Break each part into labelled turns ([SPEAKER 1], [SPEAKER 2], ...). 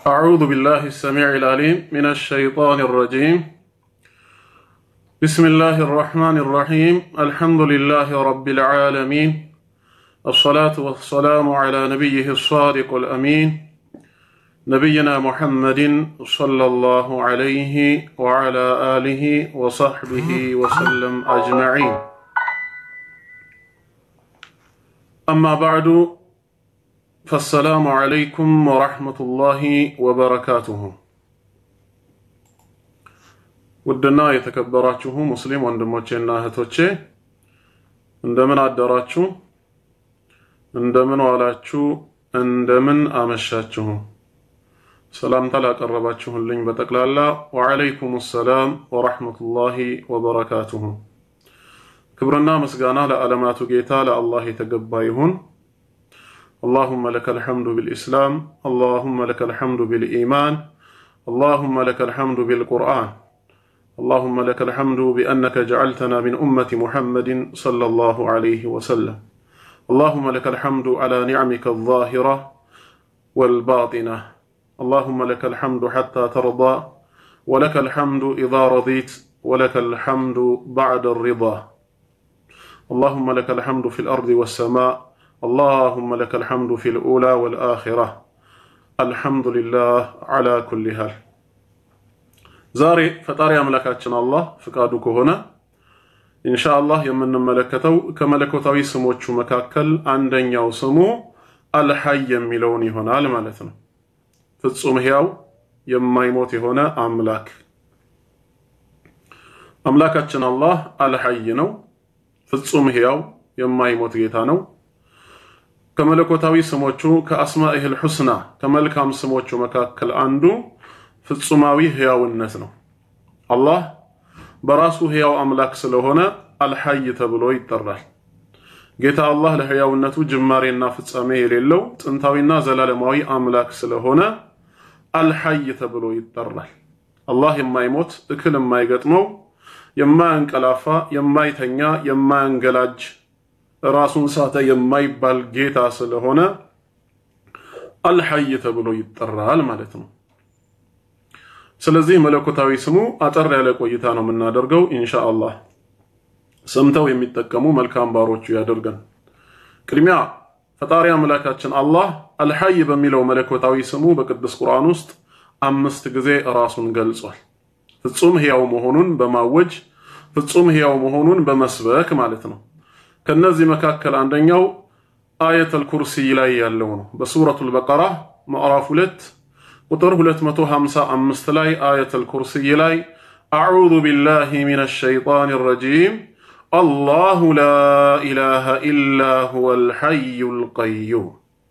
[SPEAKER 1] أعوذ بالله السميع العليم من الشيطان الرجيم بسم الله الرحمن الرحيم الحمد لله رب العالمين الصلاة والسلام على نبيه الصادق الأمين نبينا محمد صلى الله عليه وعلى آله وصحبه وسلم أجمعين أما بعد فالسلام عليكم ورحمة الله وبركاته ውድና የተከበራችሁ ሙስሊም ወንድሞቼና እህቶቼ እንደምን አደራችሁ? እንደምን ዋላችሁ? እንደምን አመሻችሁ? ሰላምታ ላቀረባችሁልኝ በጠቅላላ ወዓለይኩም ሰላም ወረሕመቱላሂ ወበረካቱሁ። ክብርና ምስጋና ለዓለማቱ ጌታ ለአላህ የተገባ ይሁን። اللهم لك الحمد بالإسلام اللهم لك الحمد بالإيمان اللهم لك الحمد بالقرآن اللهم لك الحمد بأنك جعلتنا من أمة محمد صلى الله عليه وسلم اللهم لك الحمد على نعمك الظاهرة والباطنة اللهم لك الحمد حتى ترضى ولك الحمد إذا رضيت ولك الحمد بعد الرضا اللهم لك الحمد في الأرض والسماء اللهم لك الحمد في الأولى والآخرة الحمد لله على كل حال ዛሬ ፈጣሪ አምላካችን አላህ ፍቃዱ ከሆነ ኢንሻአላህ የምንመለከተው ከመለኮታዊ ስሞቹ መካከል አንደኛው ስሙ አልሐይ የሚለውን ይሆናል ማለት ነው። ፍጹም ሕያው የማይሞት የሆነ አምላክ አምላካችን አላህ አልሐይ ነው። ፍጹም ሕያው የማይሞት ጌታ ነው። ከመለኮታዊ ስሞቹ ከአስማኢህል ሑስና ከመልካም ስሞቹ መካከል አንዱ ፍጹማዊ ሕያውነት ነው። አላህ በራሱ ሕያው አምላክ ስለሆነ አልሐይ ተብሎ ይጠራል። ጌታ አላህ ለሕያውነቱ ጅማሬና ፍጻሜ የሌለው ጥንታዊና ዘላለማዊ አምላክ ስለሆነ አልሐይ ተብሎ ይጠራል። አላህ የማይሞት እክል የማይገጥመው የማያንቀላፋ የማይተኛ የማያንገላጅ ራሱን ሳተ የማይባል ጌታ ስለሆነ አልሐይ ተብሎ ይጠራል ማለት ነው። ስለዚህ መለኮታዊ ስሙ አጠር ያለ ቆይታ ነው የምናደርገው ኢንሻአላህ። ሰምተው የሚጠቀሙ መልካም ባሮቹ ያደርገን። ቅድሚያ ፈጣሪ አምላካችን አላህ አልሐይ በሚለው መለኮታዊ ስሙ በቅዱስ ቁርአን ውስጥ አምስት ጊዜ ራሱን ገልጿል። ፍጹም ሕያው መሆኑን በማወጅ ፍጹም ሕያው መሆኑን በመስበክ ማለት ነው። ከነዚህ መካከል አንደኛው አየተል ኩርሲይ ላይ ያለው ነው። በሱረቱል በቀራ ምዕራፍ ሁለት ቁጥር 255 ላይ አየተል ኩርሲይ ላይ አዑዙ ቢላሂ ሚነ ሸይጣን ረጂም አላሁ ላ ኢላሃ ኢላ ሁወል ሐዩል ቀዩም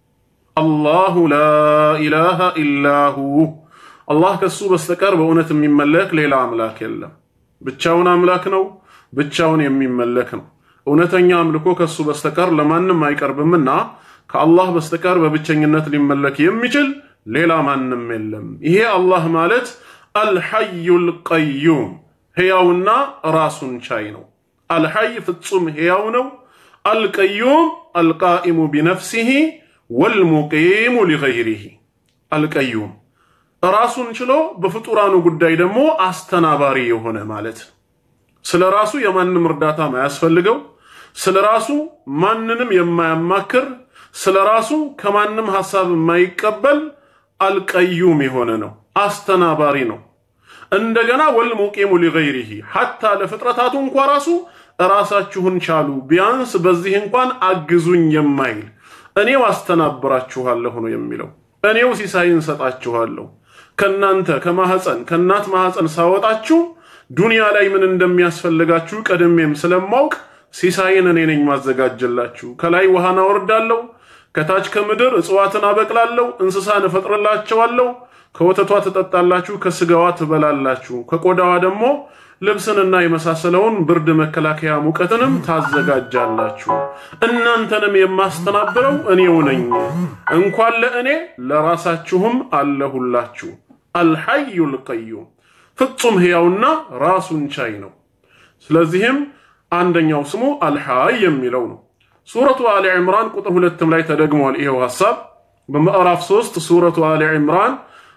[SPEAKER 1] አላሁ ላ ኢላሃ ኢላ ሁ አላህ ከሱ በስተቀር በእውነት የሚመለክ ሌላ አምላክ የለም። ብቻውን አምላክ ነው፣ ብቻውን የሚመለክ ነው። እውነተኛ አምልኮ ከሱ በስተቀር ለማንም አይቀርብምና ከአላህ በስተቀር በብቸኝነት ሊመለክ የሚችል ሌላ ማንም የለም። ይሄ አላህ ማለት አልሐዩል ቀዩም ሕያውና ራሱን ቻይ ነው። አልሐይ ፍጹም ሕያው ነው። አልቀዩም አልቃኢሙ ቢነፍሲሂ ወልሙቂሙ ሊገይሪሂ አልቀዩም ራሱን ችሎ በፍጡራኑ ጉዳይ ደግሞ አስተናባሪ የሆነ ማለት ስለ ራሱ የማንም እርዳታ ማያስፈልገው ስለ ራሱ ማንንም የማያማክር ስለ ራሱ ከማንም ሐሳብ የማይቀበል አልቀዩም የሆነ ነው። አስተናባሪ ነው። እንደገና ወልሙቂሙ ሊገይሪሂ ሐታ ለፍጥረታቱ እንኳ ራሱ ራሳችሁን ቻሉ፣ ቢያንስ በዚህ እንኳን አግዙኝ የማይል እኔው አስተናብራችኋለሁ ነው የሚለው። እኔው ሲሳይን ሰጣችኋለሁ። ከናንተ ከማህፀን ከእናት ማህፀን ሳወጣችሁ ዱንያ ላይ ምን እንደሚያስፈልጋችሁ ቀድሜም ስለማውቅ ሲሳይን እኔ ነኝ ማዘጋጀላችሁ። ከላይ ውሃን አወርዳለሁ ከታች ከምድር እጽዋትን አበቅላለሁ፣ እንስሳን እፈጥርላቸዋለሁ። ከወተቷ ትጠጣላችሁ፣ ከስጋዋ ትበላላችሁ፣ ከቆዳዋ ደግሞ ልብስንና የመሳሰለውን ብርድ መከላከያ ሙቀትንም ታዘጋጃላችሁ። እናንተንም የማስተናብረው እኔው ነኝ። እንኳን ለእኔ ለራሳችሁም አለሁላችሁ። አልሐዩል ቀዩም ፍጹም ሕያውና ራሱን ቻይ ነው። ስለዚህም አንደኛው ስሙ አልሐይ የሚለው ነው። ሱረቱ አሊ ዕምራን ቁጥር ሁለትም ላይ ተደግሟል ይሄው ሐሳብ በምዕራፍ 3 ሱረቱ አሊ ዕምራን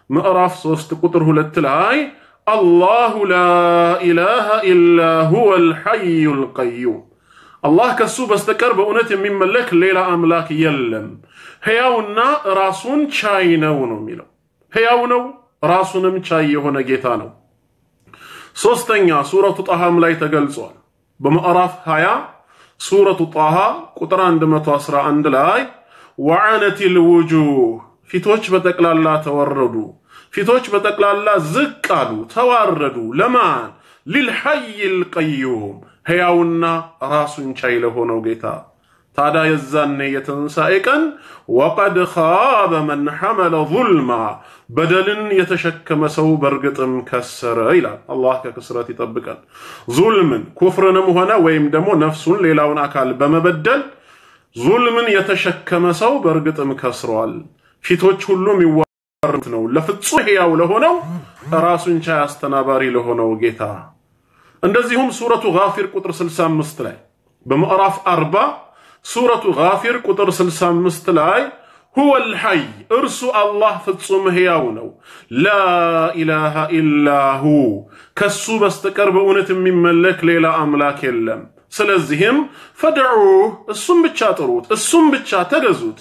[SPEAKER 1] ምዕራፍ 3 ቁጥር 2 ላይ አላሁ ላ ኢላሃ ኢላ ሁወ አልሐዩል ቀዩም አላህ ከሱ በስተቀር በእውነት የሚመለክ ሌላ አምላክ የለም፣ ሕያውና ራሱን ቻይ ነው ነው የሚለው። ሕያው ነው ራሱንም ቻይ የሆነ ጌታ ነው። ሶስተኛ ሱረቱ ጣሃም ላይ ተገልጿል። በምዕራፍ 20 ሱረቱ ጣሃ ቁጥር 111 ላይ ወዓነቲል ውጁህ ፊቶች በጠቅላላ ተወረዱ፣ ፊቶች በጠቅላላ ዝቅ አሉ፣ ተዋረዱ። ለማን? ሊልሐይል ቀዩም ሕያውና ራሱን ቻይ ለሆነው ጌታ። ታዲያ የዛኔ የትንሣኤ ቀን ወቀድ ኻበ መን ሐመለ ዙልማ በደልን የተሸከመ ሰው በእርግጥም ከሰረ ይላል። አላህ ከክስረት ይጠብቀን። ዙልምን ኩፍርንም ሆነ ወይም ደግሞ ነፍሱን ሌላውን አካል በመበደል ዙልምን የተሸከመ ሰው በእርግጥም ከስሯል። ፊቶች ሁሉ የሚዋሩት ነው ለፍጹም ሕያው ለሆነው ራሱን ቻይ አስተናባሪ ለሆነው ጌታ። እንደዚሁም ሱረቱ ጋፊር ቁጥር 65 ላይ በምዕራፍ 40 ሱረቱ ጋፊር ቁጥር 65 ላይ ሁወል ሐይ እርሱ አላህ ፍጹም ሕያው ነው። ላኢላሃ ኢላሁ ከሱ በስተቀር በእውነት የሚመለክ ሌላ አምላክ የለም። ስለዚህም ፈድዑህ እሱም ብቻ ጥሩት፣ እሱም ብቻ ተገዙት።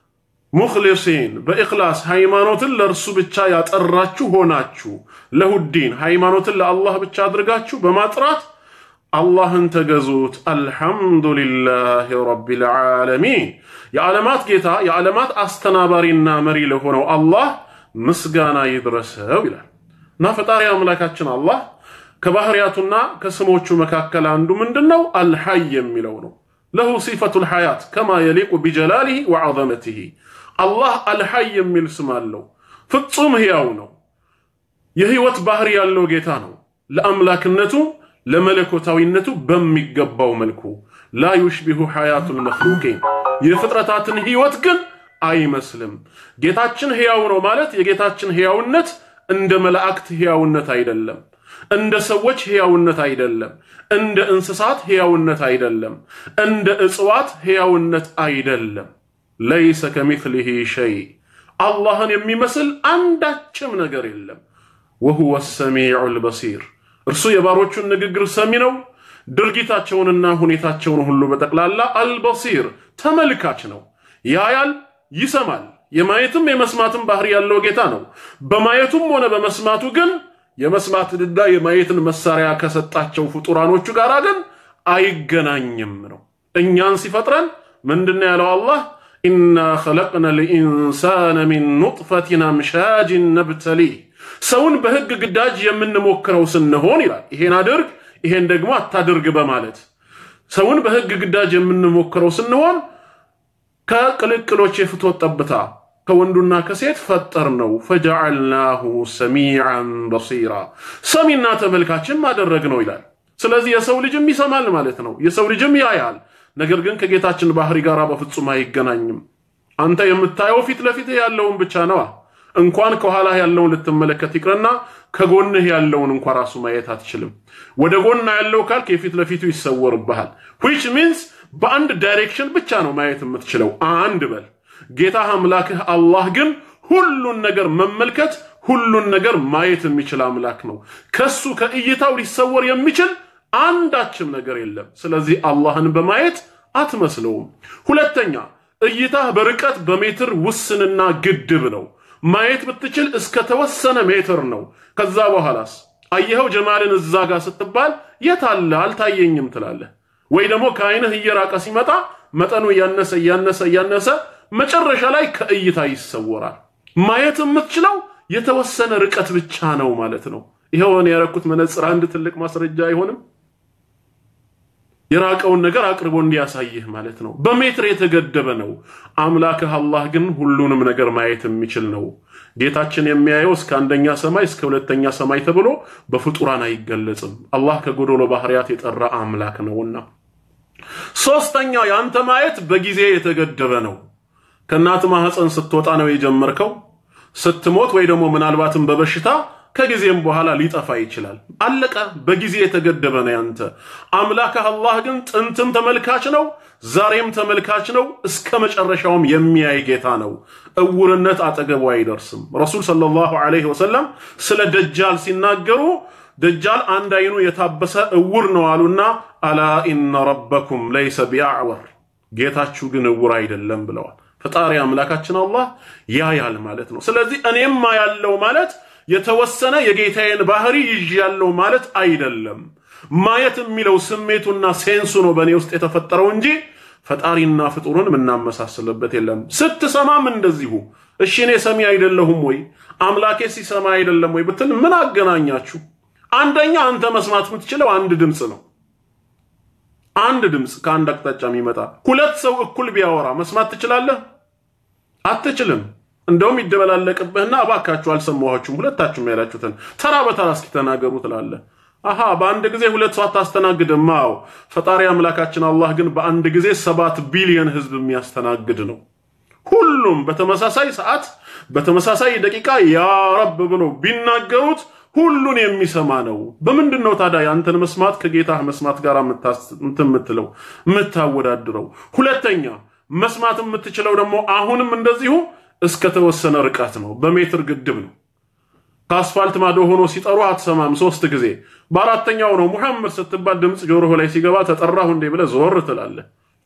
[SPEAKER 1] ሙኽሊሲን በኢኽላስ ሃይማኖትን ለእርሱ ብቻ ያጠራችሁ ሆናችሁ ለሁዲን ሃይማኖትን ለአላህ ብቻ አድርጋችሁ በማጥራት አላህን ተገዙት። አልሐምዱሊላህ ረቢል ዓለሚን የዓለማት ጌታ የዓለማት አስተናባሪና መሪ ለሆነው አላህ ምስጋና ይድረሰው ይላል እና ፈጣሪ አምላካችን አላህ ከባህሪያቱና ከስሞቹ መካከል አንዱ ምንድን ነው? አልሐይ የሚለው ነው። ለሁ ሲፈቱል ሐያት ከማ የሊቁ ቢጀላሊህ ወዐዘመቲህ አላህ አልሐይ የሚል ስም አለው። ፍጹም ሕያው ነው። የህይወት ባህሪ ያለው ጌታ ነው። ለአምላክነቱ ለመለኮታዊነቱ በሚገባው መልኩ ላ ዩሽቢሁ ሐያቱል መኽሉቂን የፍጥረታትን ህይወት ግን አይመስልም። ጌታችን ሕያው ነው ማለት የጌታችን ሕያውነት እንደ መላእክት ሕያውነት አይደለም። እንደ ሰዎች ሕያውነት አይደለም። እንደ እንስሳት ሕያውነት አይደለም። እንደ እጽዋት ሕያውነት አይደለም። ለይሰ ከሚስሊሂ ሸይ አላህን የሚመስል አንዳችም ነገር የለም። ወሁወ ሰሚዑል በሲር እርሱ የባሮቹን ንግግር ሰሚ ነው። ድርጊታቸውንና ሁኔታቸውን ሁሉ በጠቅላላ አልበሲር ተመልካች ነው። ያያል፣ ይሰማል። የማየትም የመስማትም ባህሪ ያለው ጌታ ነው። በማየቱም ሆነ በመስማቱ ግን የመስማትንና የማየትን መሳሪያ ከሰጣቸው ፍጡራኖቹ ጋር ግን አይገናኝም ነው። እኛን ሲፈጥረን ምንድነው ያለው አላህ? ኢና ኸለቅነ ልኢንሳነ ሚን ኑጥፈቲን አምሻጅን ነብተሊህ ሰውን በህግ ግዳጅ የምንሞክረው ስንሆን ይላል። ይሄን አድርግ ይሄን ደግሞ አታድርግ በማለት ሰውን በህግ ግዳጅ የምንሞክረው ስንሆን ከቅልቅሎች የፍትወት ጠብታ ከወንዱና ከሴት ፈጠር ነው። ፈጀዐልናሁ ሰሚዐን በሲራ ሰሚና ተመልካችም አደረግ ነው ይላል። ስለዚህ የሰው ልጅም ይሰማል ማለት ነው። የሰው ልጅም ያያል። ነገር ግን ከጌታችን ባህሪ ጋር በፍጹም አይገናኝም። አንተ የምታየው ፊት ለፊት ያለውን ብቻ ነዋ። እንኳን ከኋላ ያለውን ልትመለከት ይቅርና ከጎንህ ያለውን እንኳ ራሱ ማየት አትችልም። ወደ ጎና ያለው ካልክ የፊት ለፊቱ ይሰወርብሃል። ዊች ሚንስ በአንድ ዳይሬክሽን ብቻ ነው ማየት የምትችለው። አንድ በል ጌታህ አምላክህ አላህ ግን ሁሉን ነገር መመልከት ሁሉን ነገር ማየት የሚችል አምላክ ነው። ከሱ ከእይታው ሊሰወር የሚችል አንዳችም ነገር የለም። ስለዚህ አላህን በማየት አትመስለውም። ሁለተኛ እይታህ በርቀት በሜትር ውስንና ግድብ ነው። ማየት ብትችል እስከ ተወሰነ ሜትር ነው። ከዛ በኋላስ አየኸው ጀማልን እዛ ጋር ስትባል የት አለ አልታየኝም ትላለህ። ወይ ደግሞ ከአይንህ እየራቀ ሲመጣ መጠኑ እያነሰ እያነሰ እያነሰ መጨረሻ ላይ ከእይታ ይሰወራል። ማየት የምትችለው የተወሰነ ርቀት ብቻ ነው ማለት ነው። ይኸውን ያረኩት መነጽር አንድ ትልቅ ማስረጃ አይሆንም? የራቀውን ነገር አቅርቦ እንዲያሳይህ ማለት ነው። በሜትር የተገደበ ነው። አምላክህ አላህ ግን ሁሉንም ነገር ማየት የሚችል ነው። ጌታችን የሚያየው እስከ አንደኛ ሰማይ እስከ ሁለተኛ ሰማይ ተብሎ በፍጡራን አይገለጽም። አላህ ከጎዶሎ ባህሪያት የጠራ አምላክ ነውና። ሶስተኛ የአንተ ማየት በጊዜ የተገደበ ነው። ከእናት ማህፀን ስትወጣ ነው የጀመርከው። ስትሞት ወይ ደግሞ ምናልባትም በበሽታ ከጊዜም በኋላ ሊጠፋ ይችላል። አለቀ። በጊዜ የተገደበ ነው ያንተ። አምላክህ አላህ ግን ጥንትም ተመልካች ነው፣ ዛሬም ተመልካች ነው፣ እስከ መጨረሻውም የሚያይ ጌታ ነው። እውርነት አጠገቡ አይደርስም። ረሱል ሰለላሁ ዐለይሂ ወሰለም ስለ ደጃል ሲናገሩ ደጃል አንድ አይኑ የታበሰ እውር ነው አሉና አላ ኢነ ረበኩም ለይሰ ቢአዕወር ጌታችሁ ግን እውር አይደለም ብለዋል። ፈጣሪ አምላካችን አላህ ያያል ማለት ነው። ስለዚህ እኔማ ያለው ማለት የተወሰነ የጌታዬን ባህሪ ይዤ ያለው ማለት አይደለም። ማየት የሚለው ስሜቱና ሴንሱ ነው በእኔ ውስጥ የተፈጠረው እንጂ ፈጣሪና ፍጡርን የምናመሳስልበት የለም። ስትሰማም እንደዚሁ እሺ እኔ ሰሚ አይደለሁም ወይ አምላኬ ሲሰማ አይደለም ወይ ብትል ምን አገናኛችሁ? አንደኛ አንተ መስማት የምትችለው አንድ ድምፅ ነው። አንድ ድምፅ ከአንድ አቅጣጫ የሚመጣ ሁለት ሰው እኩል ቢያወራ መስማት ትችላለህ? አትችልም። እንደውም ይደበላለቅብህና እባካችሁ አልሰማኋችሁም ሁለታችሁም ያላችሁትን ተራ በተራ እስኪ ተናገሩ ትላለህ። አሃ በአንድ ጊዜ ሁለት ሰው አታስተናግድም። አዎ ፈጣሪ አምላካችን አላህ ግን በአንድ ጊዜ ሰባት ቢሊዮን ህዝብ የሚያስተናግድ ነው። ሁሉም በተመሳሳይ ሰዓት በተመሳሳይ ደቂቃ ያ ረብ ብለው ቢናገሩት ሁሉን የሚሰማ ነው። በምንድን ነው ታዲያ ያንተን መስማት ከጌታህ መስማት ጋር የምትለው የምታወዳድረው? ሁለተኛ መስማት የምትችለው ደግሞ አሁንም እንደዚሁ እስከተወሰነ ርቀት ነው። በሜትር ግድብ ነው። ከአስፋልት ማዶ ሆኖ ሲጠሩ አትሰማም ሶስት ጊዜ። በአራተኛው ነው ሙሐመድ ስትባል ድምፅ ጆሮህ ላይ ሲገባ ተጠራሁ እንዴ ብለህ ዞር ትላለህ።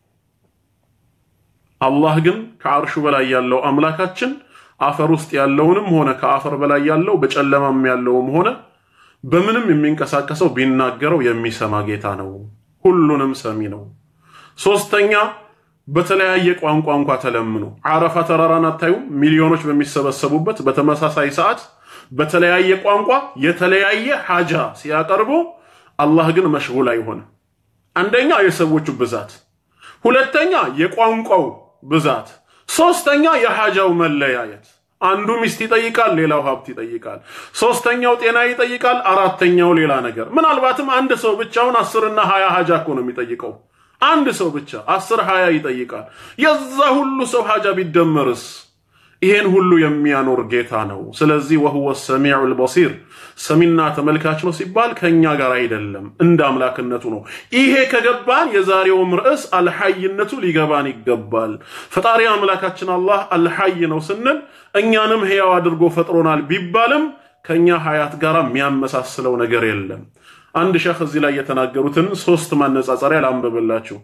[SPEAKER 1] አላህ ግን ከአርሹ በላይ ያለው አምላካችን አፈር ውስጥ ያለውንም ሆነ ከአፈር በላይ ያለው በጨለማም ያለውም ሆነ በምንም የሚንቀሳቀሰው ቢናገረው የሚሰማ ጌታ ነው። ሁሉንም ሰሚ ነው። ሶስተኛ በተለያየ ቋንቋ እንኳ ተለምኑ። አረፋ ተራራን አታዩም? ሚሊዮኖች በሚሰበሰቡበት በተመሳሳይ ሰዓት በተለያየ ቋንቋ የተለያየ ሐጃ ሲያቀርቡ አላህ ግን መሽጉል አይሆንም። አንደኛ የሰዎቹ ብዛት፣ ሁለተኛ የቋንቋው ብዛት፣ ሶስተኛ የሐጃው መለያየት። አንዱ ሚስት ይጠይቃል፣ ሌላው ሀብት ይጠይቃል። ሶስተኛው ጤና ይጠይቃል፣ አራተኛው ሌላ ነገር። ምናልባትም አንድ ሰው ብቻውን አስርና ሀያ ሐጃ እኮ ነው የሚጠይቀው። አንድ ሰው ብቻ አስር ሀያ ይጠይቃል። የዛ ሁሉ ሰው ሐጃ ቢደመርስ ይሄን ሁሉ የሚያኖር ጌታ ነው። ስለዚህ ወሁወ ሰሚዑል በሲር ሰሚና ተመልካች ነው ሲባል ከኛ ጋር አይደለም፣ እንደ አምላክነቱ ነው። ይሄ ከገባን የዛሬውም ርዕስ አልሐይነቱ ሊገባን ይገባል። ፈጣሪ አምላካችን አላህ አልሐይ ነው ስንል እኛንም ሕያው አድርጎ ፈጥሮናል ቢባልም ከኛ ሀያት ጋር የሚያመሳስለው ነገር የለም። አንድ ሸህ እዚህ ላይ የተናገሩትን ሶስት ማነጻጸሪያ ላንብብላችሁ።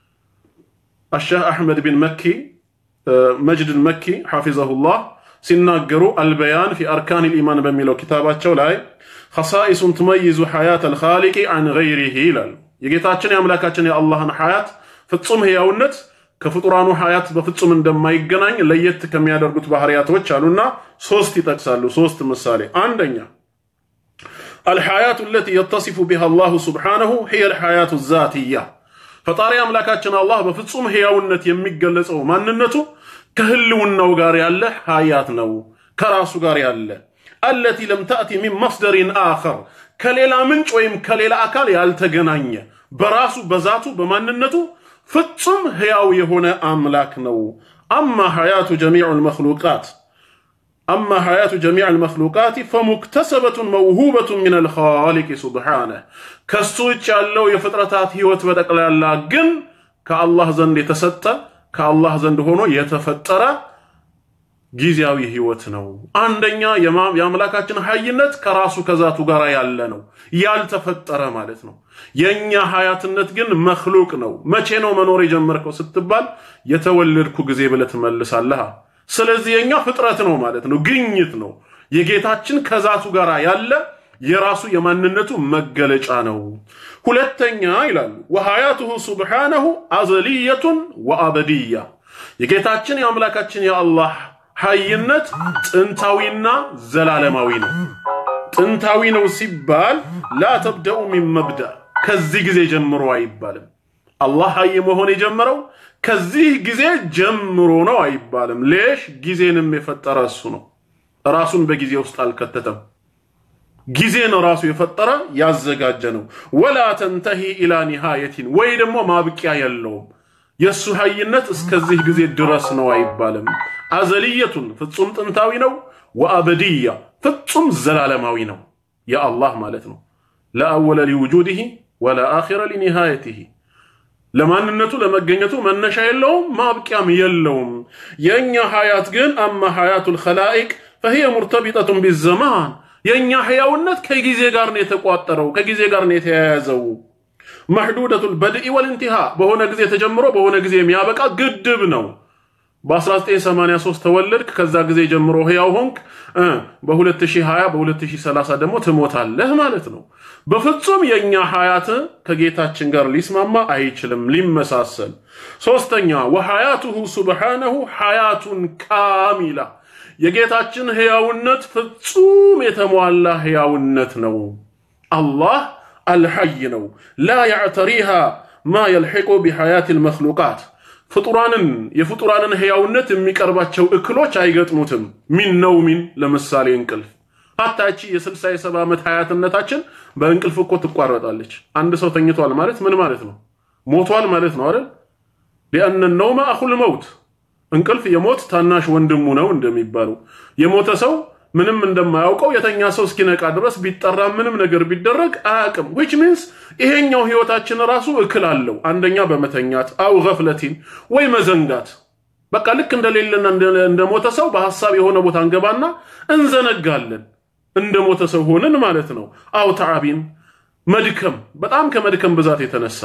[SPEAKER 1] አሸህ አሕመድ ቢን መኪ መጅድን መኪ ሐፊዘሁላህ ሲናገሩ አልበያን ፊ አርካን ልኢማን በሚለው ኪታባቸው ላይ ኸሳኢሱን ትመይዙ ሐያት አልኻሊቂ አን ገይሪሂ ይላሉ። የጌታችን የአምላካችን የአላህን ሐያት ፍጹም ሕያውነት ከፍጡራኑ ሐያት በፍጹም እንደማይገናኝ ለየት ከሚያደርጉት ባህሪያቶች አሉና ሶስት ይጠቅሳሉ። ሶስት ምሳሌ አንደኛ አልሐያቱ ለቲ የተሲፉ ቢሃ አላሁ ሱብሓነሁ ሂየ አልሐያቱ ዛትያ ፈጣሪ አምላካችን አላህ በፍጹም ሕያውነት የሚገለጸው ማንነቱ ከህልውናው ጋር ያለ ሀያት ነው፣ ከራሱ ጋር ያለ አለቲ ለም ተእቲ ሚን መስደሪን አኸር ከሌላ ምንጭ ወይም ከሌላ አካል ያልተገናኘ በራሱ በዛቱ በማንነቱ ፍጹም ሕያው የሆነ አምላክ ነው። አማ ሐያቱ ጀሚዕ ልመክሉቃት አማ ሐያቱ ጀሚዕ ልመክሉቃት ፈሙክተሰበቱን መውሁበቱን ምን አልኻሊቅ ሱብሓነህ ከሱ ውጭ ያለው የፍጥረታት ህይወት በጠቅላላ ግን ከአላህ ዘንድ የተሰጠ ከአላህ ዘንድ ሆኖ የተፈጠረ ጊዜያዊ ህይወት ነው። አንደኛ የአምላካችን ሀይነት ከራሱ ከዛቱ ጋር ያለ ነው፣ ያልተፈጠረ ማለት ነው። የእኛ ሀያትነት ግን መክሉቅ ነው። መቼ ነው መኖር የጀመርከው ስትባል የተወለድኩ ጊዜ ብለህ ትመልሳለህ። ስለዚህ የእኛ ፍጥረት ነው ማለት ነው፣ ግኝት ነው። የጌታችን ከዛቱ ጋር ያለ የራሱ የማንነቱ መገለጫ ነው። ሁለተኛ ይላሉ ወሐያቱሁ ሱብሓነሁ አዘልየቱን ወአበድያ የጌታችን የአምላካችን የአላህ ሀይነት ጥንታዊና ዘላለማዊ ነው። ጥንታዊ ነው ሲባል ላ ተብደኡ ሚን መብዳ ከዚህ ጊዜ ጀምሮ አይባልም። አላህ ሀይ መሆን የጀመረው ከዚህ ጊዜ ጀምሮ ነው አይባልም። ሌሽ ጊዜንም የፈጠረ እሱ ነው። ራሱን በጊዜ ውስጥ አልከተተም። ጊዜን ራሱ የፈጠረ ያዘጋጀ ነው። ወላ ተንተሂ ኢላ ኒሃየቲን ወይ ደግሞ ማብቂያ የለውም። የእሱ ሀይነት እስከዚህ ጊዜ ድረስ ነው አይባልም። አዘልየቱን ፍጹም ጥንታዊ ነው። ወአበድያ ፍጹም ዘላለማዊ ነው የአላህ ማለት ነው። ለአወለ ሊውጁድህ ወላ አኺረ ሊኒሃየትህ ለማንነቱ ለመገኘቱ መነሻ የለውም ማብቂያም የለውም። የእኛ ሀያት ግን አማ ሀያቱ ልኸላኢቅ ፈሂየ ሙርተቢጠቱን ቢዘማን የእኛ ሕያውነት ከጊዜ ጋር ነው የተቋጠረው፣ ከጊዜ ጋር ነው የተያያዘው። መሕዱደቱል በድኢ ወልንቲሃ በሆነ ጊዜ ተጀምሮ በሆነ ጊዜ የሚያበቃ ግድብ ነው። በ1983 ተወለድክ፣ ከዛ ጊዜ ጀምሮ ሕያው ሆንክ፣ በ2020 በ2030 ደግሞ ትሞታለህ ማለት ነው። በፍጹም የእኛ ሀያት ከጌታችን ጋር ሊስማማ አይችልም፣ ሊመሳሰል። ሶስተኛ ወሐያቱሁ ሱብሓነሁ ሐያቱን ካሚላ የጌታችን ሕያውነት ፍጹም የተሟላ ሕያውነት ነው። አላህ አልሐይ ነው። ላ ያዕተሪሃ ማ የልሒቁ ቢሐያት ልመክሉቃት ፍጡራንን የፍጡራንን ሕያውነት የሚቀርባቸው እክሎች አይገጥሙትም። ሚን ነውሚን ለምሳሌ እንቅልፍ ሀታቺ የስልሳ የሰባ ዓመት ሀያትነታችን በእንቅልፍ እኮ ትቋረጣለች። አንድ ሰው ተኝቷል ማለት ምን ማለት ነው? ሞቷል ማለት ነው አይደል? ሊአነ ነውመ አኹል መውት እንቅልፍ የሞት ታናሽ ወንድሙ ነው እንደሚባለው የሞተ ሰው ምንም እንደማያውቀው የተኛ ሰው እስኪነቃ ድረስ ቢጠራ ምንም ነገር ቢደረግ አያውቅም። ዊች ሚንስ ይሄኛው ህይወታችን ራሱ እክል አለው። አንደኛ በመተኛት አው ገፍለቲን ወይ መዘንጋት። በቃ ልክ እንደሌለና እንደሞተ ሰው በሀሳብ የሆነ ቦታ እንገባና እንዘነጋለን። እንደ ሞተ ሰው ሆንን ማለት ነው። አው ተዓቢን መድከም፣ በጣም ከመድከም ብዛት የተነሳ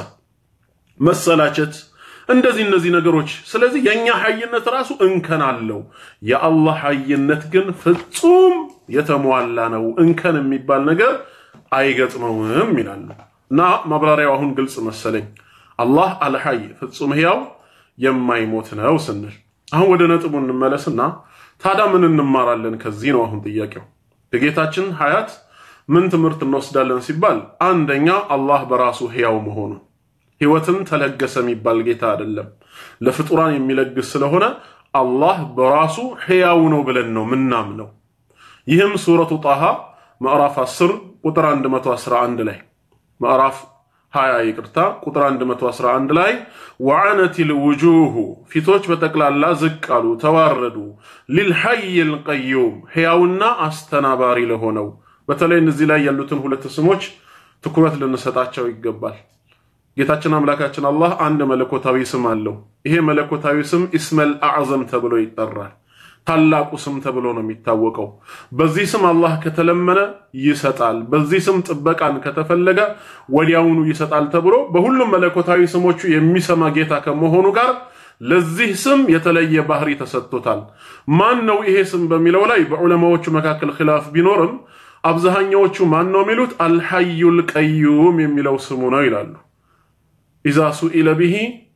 [SPEAKER 1] መሰላቸት እንደዚህ እነዚህ ነገሮች። ስለዚህ የእኛ ሀይነት ራሱ እንከን አለው። የአላህ ሀይነት ግን ፍጹም የተሟላ ነው። እንከን የሚባል ነገር አይገጥመውም ይላሉ እና ማብራሪያው አሁን ግልጽ መሰለኝ። አላህ አልሐይ ፍጹም ሕያው የማይሞት ነው ስንል አሁን ወደ ነጥቡ እንመለስና ታዲያ ምን እንማራለን ከዚህ ነው አሁን ጥያቄው። የጌታችን ሀያት ምን ትምህርት እንወስዳለን ሲባል አንደኛ አላህ በራሱ ሕያው መሆኑ ህይወትን ተለገሰ የሚባል ጌታ አይደለም። ለፍጡራን የሚለግስ ስለሆነ አላህ በራሱ ሕያው ነው ብለን ነው ምናምነው። ይህም ሱረቱ ጣሃ ምዕራፍ 10 ቁጥር 111 ላይ ምዕራፍ 20 ይቅርታ፣ ቁጥር 111 ላይ ወዐነቲል ውጁሁ ፊቶች በጠቅላላ ዝቅ አሉ፣ ተዋረዱ፣ ሊልሐይል ቀዩም ሕያውና አስተናባሪ ለሆነው። በተለይ እነዚህ ላይ ያሉትን ሁለት ስሞች ትኩረት ልንሰጣቸው ይገባል። ጌታችን አምላካችን አላህ አንድ መለኮታዊ ስም አለው። ይሄ መለኮታዊ ስም ኢስመል አዕዘም ተብሎ ይጠራል። ታላቁ ስም ተብሎ ነው የሚታወቀው። በዚህ ስም አላህ ከተለመነ ይሰጣል፣ በዚህ ስም ጥበቃን ከተፈለገ ወዲያውኑ ይሰጣል ተብሎ በሁሉም መለኮታዊ ስሞቹ የሚሰማ ጌታ ከመሆኑ ጋር ለዚህ ስም የተለየ ባህሪ ተሰጥቶታል። ማን ነው ይሄ ስም በሚለው ላይ በዑለማዎቹ መካከል ኺላፍ ቢኖርም አብዛኛዎቹ ማን ነው የሚሉት አልሐዩል ቀዩም የሚለው ስሙ ነው ይላሉ። ኢዛ ሱኢለ ቢሂ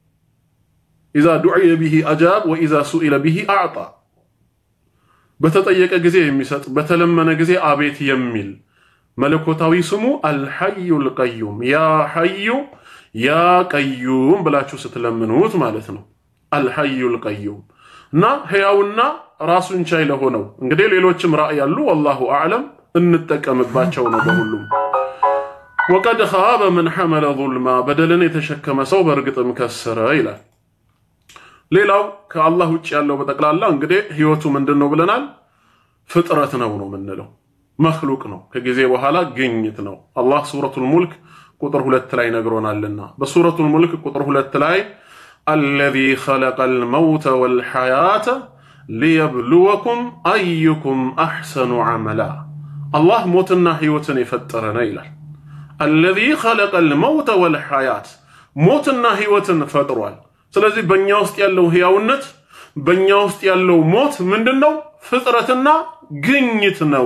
[SPEAKER 1] ኢዛ ዱዕየ ቢሂ አጃብ ወኢዛ ሱኢለ ቢሂ አዕጣ በተጠየቀ ጊዜ የሚሰጥ በተለመነ ጊዜ አቤት የሚል መለኮታዊ ስሙ አልሐዩል ቀዩም ያ ሐዩ ያ ቀዩም ብላችሁ ስትለምኑት ማለት ነው። አልሐዩል ቀዩም እና ሕያውና ራሱን ቻይ ለሆነው እንግዲህ ሌሎችም ራእይ ያሉ ወላሁ አዕለም እንጠቀምባቸው ነው በሁሉም ወቀድ ኻበ መን ሐመለ ዙልማ በደልን የተሸከመ ሰው በእርግጥም ከሰረ ይላል። ሌላው ከአላህ ውጭ ያለው በጠቅላላ እንግዲህ ህይወቱ ምንድን ነው ብለናል? ፍጥረት ነው ነው የምንለው መክሉቅ ነው። ከጊዜ በኋላ ግኝት ነው። አላህ ሱረቱል ሙልክ ቁጥር ሁለት ላይ ነግሮናልና በሱረቱል ሙልክ ቁጥር ሁለት ላይ አለዚ ኸለቀል መውተ ወልሐያተ ሊየብሉወኩም አዩኩም አሕሰኑ ዐመላ አላህ ሞትና ህይወትን የፈጠረ ነው ይላል። አለዚ ኸለቀል መውተ ወልሐያት ሞትና ህይወትን ፈጥሯል። ስለዚህ በእኛ ውስጥ ያለው ህያውነት በእኛ ውስጥ ያለው ሞት ምንድን ነው? ፍጥረትና ግኝት ነው።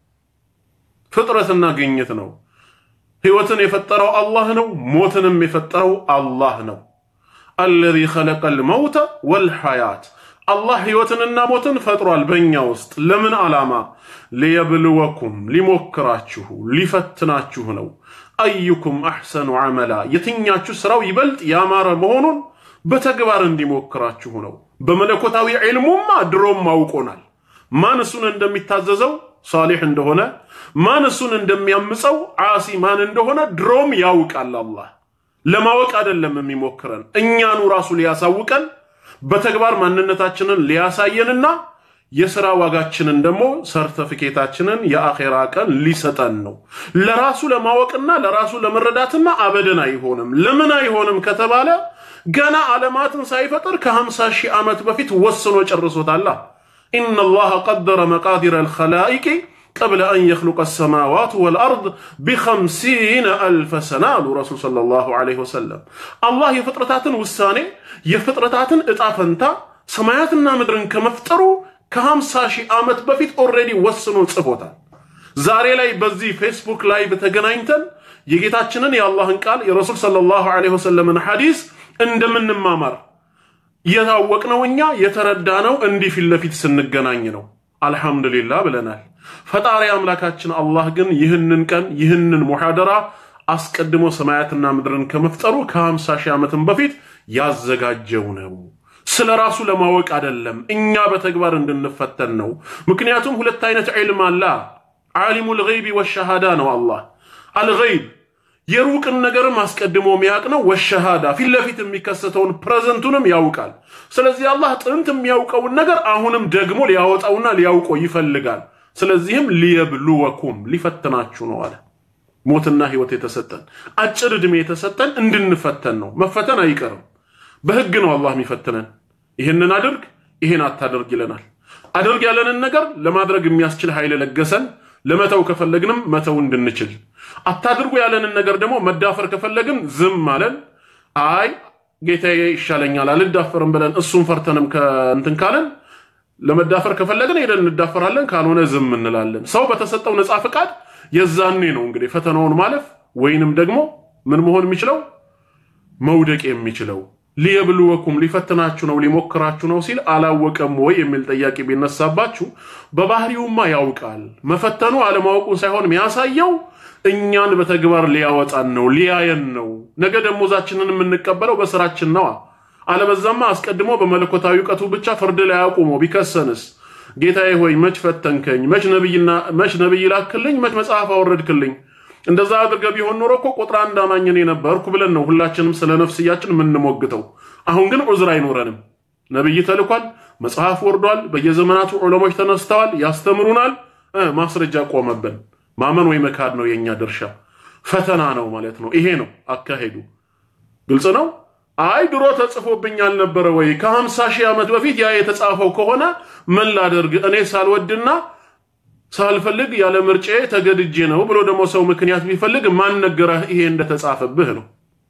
[SPEAKER 1] ፍጥረትና ግኝት ነው። ህይወትን የፈጠረው አላህ ነው። ሞትንም የፈጠረው አላህ ነው። አለዚ ኸለቀል መውተ ወልሐያት አላህ ህይወትንና ሞትን ፈጥሯል በእኛ ውስጥ ለምን ዓላማ? ሊየብልወኩም ሊሞክራችሁ፣ ሊፈትናችሁ ነው። አዩኩም አሕሰኑ ዐመላ የትኛችሁ ስራው ይበልጥ ያማረ መሆኑን በተግባር እንዲሞክራችሁ ነው። በመለኮታዊ ዒልሙማ ድሮም አውቆናል። ማን እሱን እንደሚታዘዘው ሳሊሕ እንደሆነ፣ ማን እሱን እንደሚያምፀው ዓሲ ማን እንደሆነ ድሮም ያውቃል። አላህ ለማወቅ አይደለም የሚሞክረን እኛኑ ራሱ ሊያሳውቀን በተግባር ማንነታችንን ሊያሳየንና የሥራ ዋጋችንን ደግሞ ሰርተፊኬታችንን የአኼራ ቀን ሊሰጠን ነው። ለራሱ ለማወቅና ለራሱ ለመረዳትማ አበደን አይሆንም። ለምን አይሆንም ከተባለ ገና ዓለማትን ሳይፈጥር ከ50 ሺህ ዓመት በፊት ወስኖ ጨርሶታላ። ኢነላሃ ቀደረ መቃዲረ አልኸላኢቂ ቀብለ አን የኽሉቀ ሰማዋት ወልአርድ ቢኸምሲነ አልፈ ሰና አሉ ረሱል ሰለላሁ ዐለይሂ ወሰለም። አላህ የፍጥረታትን ውሳኔ የፍጥረታትን ዕጣ ፈንታ ሰማያትና ምድርን ከመፍጠሩ ከሀምሳ ሺህ ዓመት በፊት ኦልሬዲ ወስኖ ጽፎታል። ዛሬ ላይ በዚህ ፌስቡክ ላይ በተገናኝተን የጌታችንን የአላህን ቃል የረሱል ሰለላሁ ዐለይሂ ወሰለምን ሐዲስ እንደምንማማር የታወቅነው እኛ የተረዳነው እንዲህ ፊት ለፊት ስንገናኝ ነው። አልሐምዱሊላህ ብለናል። ፈጣሪ አምላካችን አላህ ግን ይህንን ቀን ይህንን ሙሐደራ አስቀድሞ ሰማያትና ምድርን ከመፍጠሩ ከሀምሳ ሺህ ዓመትን በፊት ያዘጋጀው ነው። ስለ ራሱ ለማወቅ አይደለም፣ እኛ በተግባር እንድንፈተን ነው። ምክንያቱም ሁለት አይነት ዒልም አለ። ዓሊሙል ገይቢ ወሸሃዳ ነው አላህ። አልገይብ የሩቅን ነገርም አስቀድሞ የሚያውቅ ነው። ወሸሃዳ ፊት ለፊት የሚከሰተውን ፕሬዘንቱንም ያውቃል። ስለዚህ አላህ ጥንት የሚያውቀውን ነገር አሁንም ደግሞ ሊያወጣውና ሊያውቀው ይፈልጋል። ስለዚህም ሊየብሉወኩም ሊፈትናችሁ ነው አለ። ሞትና ህይወት የተሰጠን አጭር ዕድሜ የተሰጠን እንድንፈተን ነው። መፈተን አይቀርም። በህግ ነው አላህ የሚፈትነን። ይህንን አድርግ፣ ይህን አታደርግ ይለናል። አድርግ ያለንን ነገር ለማድረግ የሚያስችል ኃይል ለገሰን። ለመተው ከፈለግንም መተው እንድንችል፣ አታድርጉ ያለንን ነገር ደግሞ መዳፈር ከፈለግን ዝም አለን። አይ ጌታዬ ይሻለኛል አልዳፈርም ብለን እሱን ፈርተንም ከእንትን ካለን ለመዳፈር ከፈለግን ሄደን እንዳፈራለን፣ ካልሆነ ዝም እንላለን። ሰው በተሰጠው ነፃ ፈቃድ የዛኔ ነው እንግዲህ ፈተናውን ማለፍ ወይንም ደግሞ ምን መሆን የሚችለው መውደቅ የሚችለው ሊየብልወኩም ሊፈትናችሁ ነው ሊሞክራችሁ ነው ሲል አላወቀም ወይ የሚል ጥያቄ ቢነሳባችሁ በባህሪውማ ያውቃል። መፈተኑ አለማወቁን ሳይሆን የሚያሳየው እኛን በተግባር ሊያወጣን ነው ሊያየን ነው። ነገ ደሞዛችንን የምንቀበለው በስራችን ነዋ። አለበዛማ አስቀድሞ በመለኮታዊ እውቀቱ ብቻ ፍርድ ላይ አቁሞ ቢከሰንስ ጌታዬ ሆይ መች ፈተንከኝ? መች ነብይ ላክልኝ? መች መጽሐፍ አወረድክልኝ? እንደዛ አድርገ ቢሆን ኖሮ እኮ ቁጥር አንድ አማኝ እኔ ነበርኩ ብለን ነው ሁላችንም ስለ ነፍስያችን የምንሞግተው። አሁን ግን ዑዝር አይኖረንም። ነብይ ተልኳል፣ መጽሐፍ ወርዷል፣ በየዘመናቱ ዑለሞች ተነስተዋል፣ ያስተምሩናል። ማስረጃ ቆመብን። ማመን ወይ መካድ ነው የእኛ ድርሻ። ፈተና ነው ማለት ነው። ይሄ ነው አካሄዱ። ግልጽ ነው። አይ ድሮ ተጽፎብኝ አልነበረ ወይ? ከሀምሳ ሺህ ዓመት በፊት ያ የተጻፈው ከሆነ ምን ላደርግ እኔ ሳልወድና ሳልፈልግ ያለ ምርጬ ተገድጄ ነው ብሎ ደግሞ ሰው ምክንያት ቢፈልግ ማን ነገረህ ይሄ እንደተጻፈብህ ነው።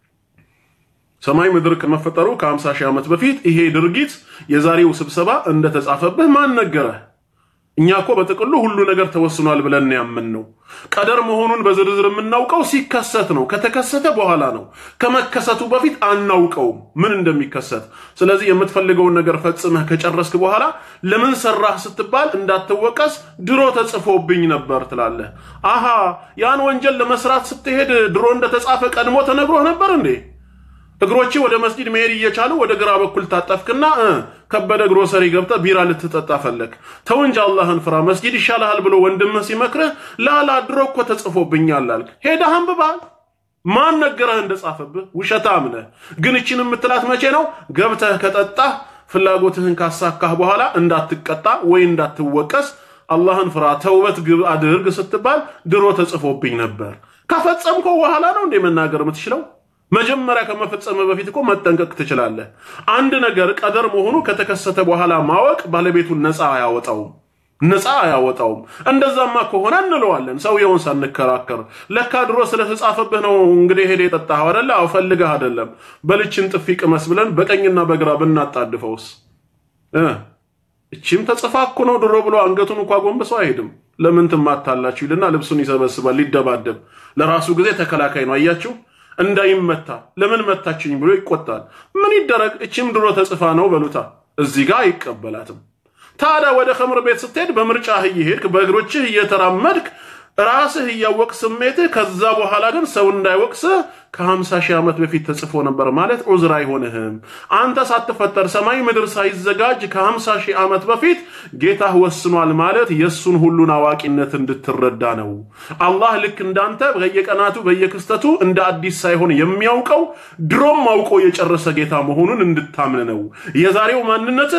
[SPEAKER 1] ሰማይ ምድር ከመፈጠሩ ከ50 ሺህ ዓመት በፊት ይሄ ድርጊት የዛሬው ስብሰባ እንደተጻፈብህ ማን ነገረህ? እኛ እኮ በጥቅሉ ሁሉ ነገር ተወስኗል ብለን ያምን ነው። ቀደር መሆኑን በዝርዝር የምናውቀው ሲከሰት ነው። ከተከሰተ በኋላ ነው። ከመከሰቱ በፊት አናውቀውም ምን እንደሚከሰት። ስለዚህ የምትፈልገውን ነገር ፈጽመህ ከጨረስክ በኋላ ለምን ሰራህ ስትባል እንዳትወቀስ ድሮ ተጽፎብኝ ነበር ትላለህ። አሃ ያን ወንጀል ለመስራት ስትሄድ ድሮ እንደተጻፈ ቀድሞ ተነግሮህ ነበር እንዴ? እግሮቼ ወደ መስጂድ መሄድ እየቻሉ ወደ ግራ በኩል ታጠፍክና ከበደ ግሮሰሪ ገብተህ ቢራ ልትጠጣ ፈለግ። ተው እንጂ አላህን ፍራ፣ መስጂድ ይሻልሃል ብሎ ወንድምህ ሲመክርህ ላላ ድሮ እኮ ተጽፎብኛል አልክ። ሄደህ አንብበሃል። ማን ነገረህ እንደጻፈብህ? ውሸታም ነህ። ግን እችን የምትላት መቼ ነው? ገብተህ ከጠጣህ ፍላጎትህን ካሳካህ በኋላ እንዳትቀጣ ወይ እንዳትወቀስ አላህን ፍራ፣ ተውበት ግብ አድርግ ስትባል ድሮ ተጽፎብኝ ነበር። ከፈጸምከው በኋላ ነው እንዴ መናገር የምትችለው? መጀመሪያ ከመፈጸም በፊት እኮ መጠንቀቅ ትችላለህ። አንድ ነገር ቀደር መሆኑ ከተከሰተ በኋላ ማወቅ ባለቤቱን ነፃ አያወጣውም፣ ነፃ አያወጣውም። እንደዛማ ከሆነ እንለዋለን ሰውየውን ሳንከራከር። ለካ ድሮ ስለተጻፈብህ ነው እንግዲህ ሄደ የጠጣኸው አደለ? አዎ ፈልገህ አደለም። በልችን ጥፊ ቅመስ ብለን በቀኝና በግራ ብናጣድፈውስ? እቺም ተጽፋ እኮ ነው ድሮ ብሎ አንገቱን እንኳ ጎንብሰው አይሄድም። ለምን ትማታላችሁ ይልና ልብሱን ይሰበስባል ሊደባደብ። ለራሱ ጊዜ ተከላካይ ነው። አያችሁ እንዳይመታ ለምን መታችኝ ብሎ ይቆጣል። ምን ይደረግ? እችም ድሮ ተጽፋ ነው በሉታ። እዚህ ጋር አይቀበላትም። ታዲያ ወደ ኸምር ቤት ስትሄድ በምርጫህ እየሄድክ በእግሮችህ እየተራመድክ ራስህ እያወቅ ስሜትህ፣ ከዛ በኋላ ግን ሰው እንዳይወቅስህ ከ50 ሺህ ዓመት በፊት ተጽፎ ነበር ማለት ዑዝር አይሆንህም። አንተ ሳትፈጠር ሰማይ ምድር ሳይዘጋጅ ከ50 ሺህ ዓመት በፊት ጌታህ ወስኗል ማለት የእሱን ሁሉን አዋቂነት እንድትረዳ ነው። አላህ ልክ እንዳንተ በየቀናቱ በየክስተቱ እንደ አዲስ ሳይሆን የሚያውቀው ድሮም አውቆ የጨረሰ ጌታ መሆኑን እንድታምን ነው። የዛሬው ማንነትህ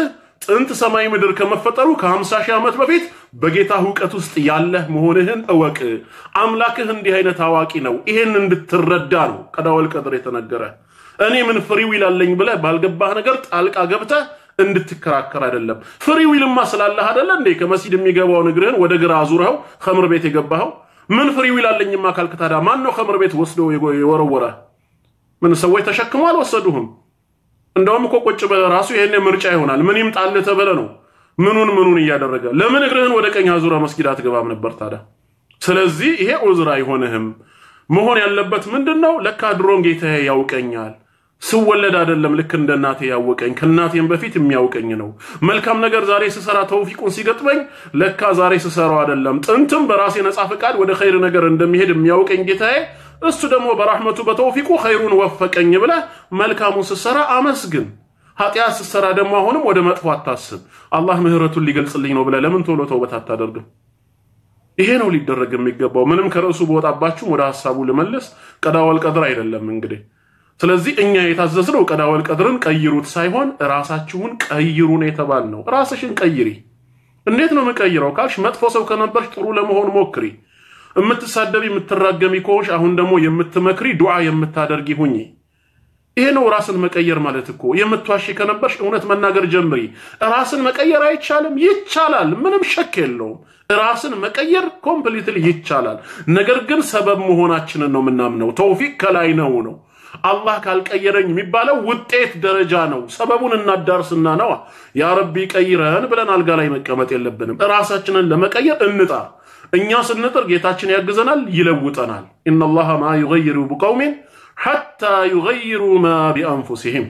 [SPEAKER 1] ጥንት ሰማይ ምድር ከመፈጠሩ ከ50 ሺህ ዓመት በፊት በጌታ እውቀት ውስጥ ያለህ መሆንህን እወቅ። አምላክህ እንዲህ አይነት አዋቂ ነው። ይሄን እንድትረዳ ነው ቀዳወል ቀድር የተነገረ። እኔ ምን ፍሪ ዊል አለኝ ብለህ ባልገባህ ነገር ጣልቃ ገብተህ እንድትከራከር አይደለም። ፍሪ ዊልማ ስላለህ አይደለ እንዴ ከመስጂድ የሚገባውን እግርህን ወደ ግራ አዙረኸው ከምር ቤት የገባኸው? ምን ፍሪ ዊል አለኝማ ካልክ ታዲያ ማን ነው ከምር ቤት ወስዶ የወረወረ? ምን ሰዎች ተሸክሞ አልወሰዱህም? እንደውም እኮ ቁጭ ብለህ ራሱ ይሄን ምርጫ ይሆናል። ምን ይምጣልህ ተብለህ ነው ምኑን ምኑን እያደረገ ለምን እግርህን ወደ ቀኝ አዙረ መስጊድ አትገባም ነበር ታዲያ? ስለዚህ ይሄ ዑዝር አይሆንህም። መሆን ያለበት ምንድን ነው? ለካ ድሮን ጌታዬ ያውቀኛል ስወለድ አይደለም ልክ እንደ እናቴ ያወቀኝ ከእናቴም በፊት የሚያውቀኝ ነው። መልካም ነገር ዛሬ ስሰራ ተውፊቁን ሲገጥመኝ ለካ ዛሬ ስሰራው አይደለም ጥንትም በራሴ ነፃ ፈቃድ ወደ ኸይር ነገር እንደሚሄድ የሚያውቀኝ ጌታዬ እሱ ደግሞ በራህመቱ በተውፊቁ ኸይሩን ወፈቀኝ ብለህ መልካሙን ስትሰራ አመስግን። ኃጢአት ስትሰራ ደግሞ አሁንም ወደ መጥፎ አታስብ። አላህ ምህረቱን ሊገልጽልኝ ነው ብለህ ለምን ቶሎ ተውበት አታደርግም? ይሄ ነው ሊደረግ የሚገባው። ምንም ከርዕሱ በወጣባችሁም ወደ ሀሳቡ ልመልስ። ቀዳወል ቀድር አይደለም እንግዲህ ስለዚህ እኛ የታዘዝነው ቀዳወል ቀድርን ቀይሩት ሳይሆን ራሳችሁን ቀይሩን የተባል ነው። ራስሽን ቀይሪ። እንዴት ነው የምቀይረው ካልሽ መጥፎ ሰው ከነበርሽ ጥሩ ለመሆን ሞክሪ። የምትሳደቢ የምትራገሚ ከሆንሽ አሁን ደግሞ የምትመክሪ ዱዓ የምታደርጊ ሁኚ። ይሄ ነው ራስን መቀየር ማለት እኮ። የምትዋሺ ከነበርሽ እውነት መናገር ጀምሪ። ራስን መቀየር አይቻልም? ይቻላል። ምንም ሸክ የለውም። ራስን መቀየር ኮምፕሊትሊ ይቻላል። ነገር ግን ሰበብ መሆናችንን ነው የምናምነው። ተውፊቅ ከላይ ነው ነው አላህ ካልቀየረኝ የሚባለው ውጤት ደረጃ ነው። ሰበቡን እናዳርስና ነዋ ያ ረቢ ቀይረን ብለን አልጋ ላይ መቀመጥ የለብንም። ራሳችንን ለመቀየር እንጣር። እኛ ስንጥር ጌታችን ያግዘናል፣ ይለውጠናል። ኢነላሃ ማ ዩገይሩ ቢቀውሚን ሐታ ዩገይሩ ማ ቢአንፉሲሂም።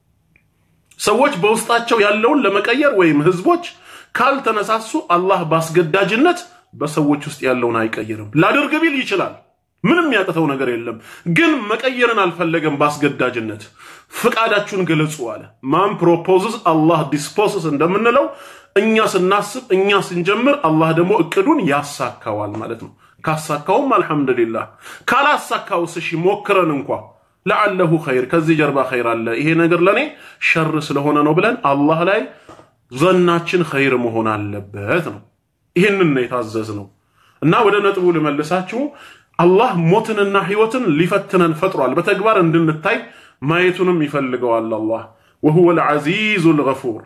[SPEAKER 1] ሰዎች በውስጣቸው ያለውን ለመቀየር ወይም ህዝቦች ካልተነሳሱ አላህ በአስገዳጅነት በሰዎች ውስጥ ያለውን አይቀይርም። ላድርግ ቢል ይችላል ምንም ያቅተው ነገር የለም። ግን መቀየርን አልፈለገም በአስገዳጅነት። ፍቃዳችሁን ግለጹ አለ። ማን ፕሮፖዝስ አላህ ዲስፖስስ እንደምንለው እኛ ስናስብ እኛ ስንጀምር አላህ ደግሞ እቅዱን ያሳካዋል ማለት ነው። ካሳካውም አልሐምዱሊላህ፣ ካላሳካውስ እሺ ሞክረን እንኳ ለዓለሁ ኸይር ከዚህ ጀርባ ኸይር አለ፣ ይሄ ነገር ለእኔ ሸር ስለሆነ ነው ብለን አላህ ላይ ዘናችን ኸይር መሆን አለበት ነው። ይህንን ነው የታዘዝ ነው እና ወደ ነጥቡ ልመልሳችሁ አላህ ሞትንና ህይወትን ሊፈትነን ፈጥሯል። በተግባር እንድንታይ ማየቱንም ይፈልገዋል። አላህ ወሁወ ልዓዚዙ ልገፉር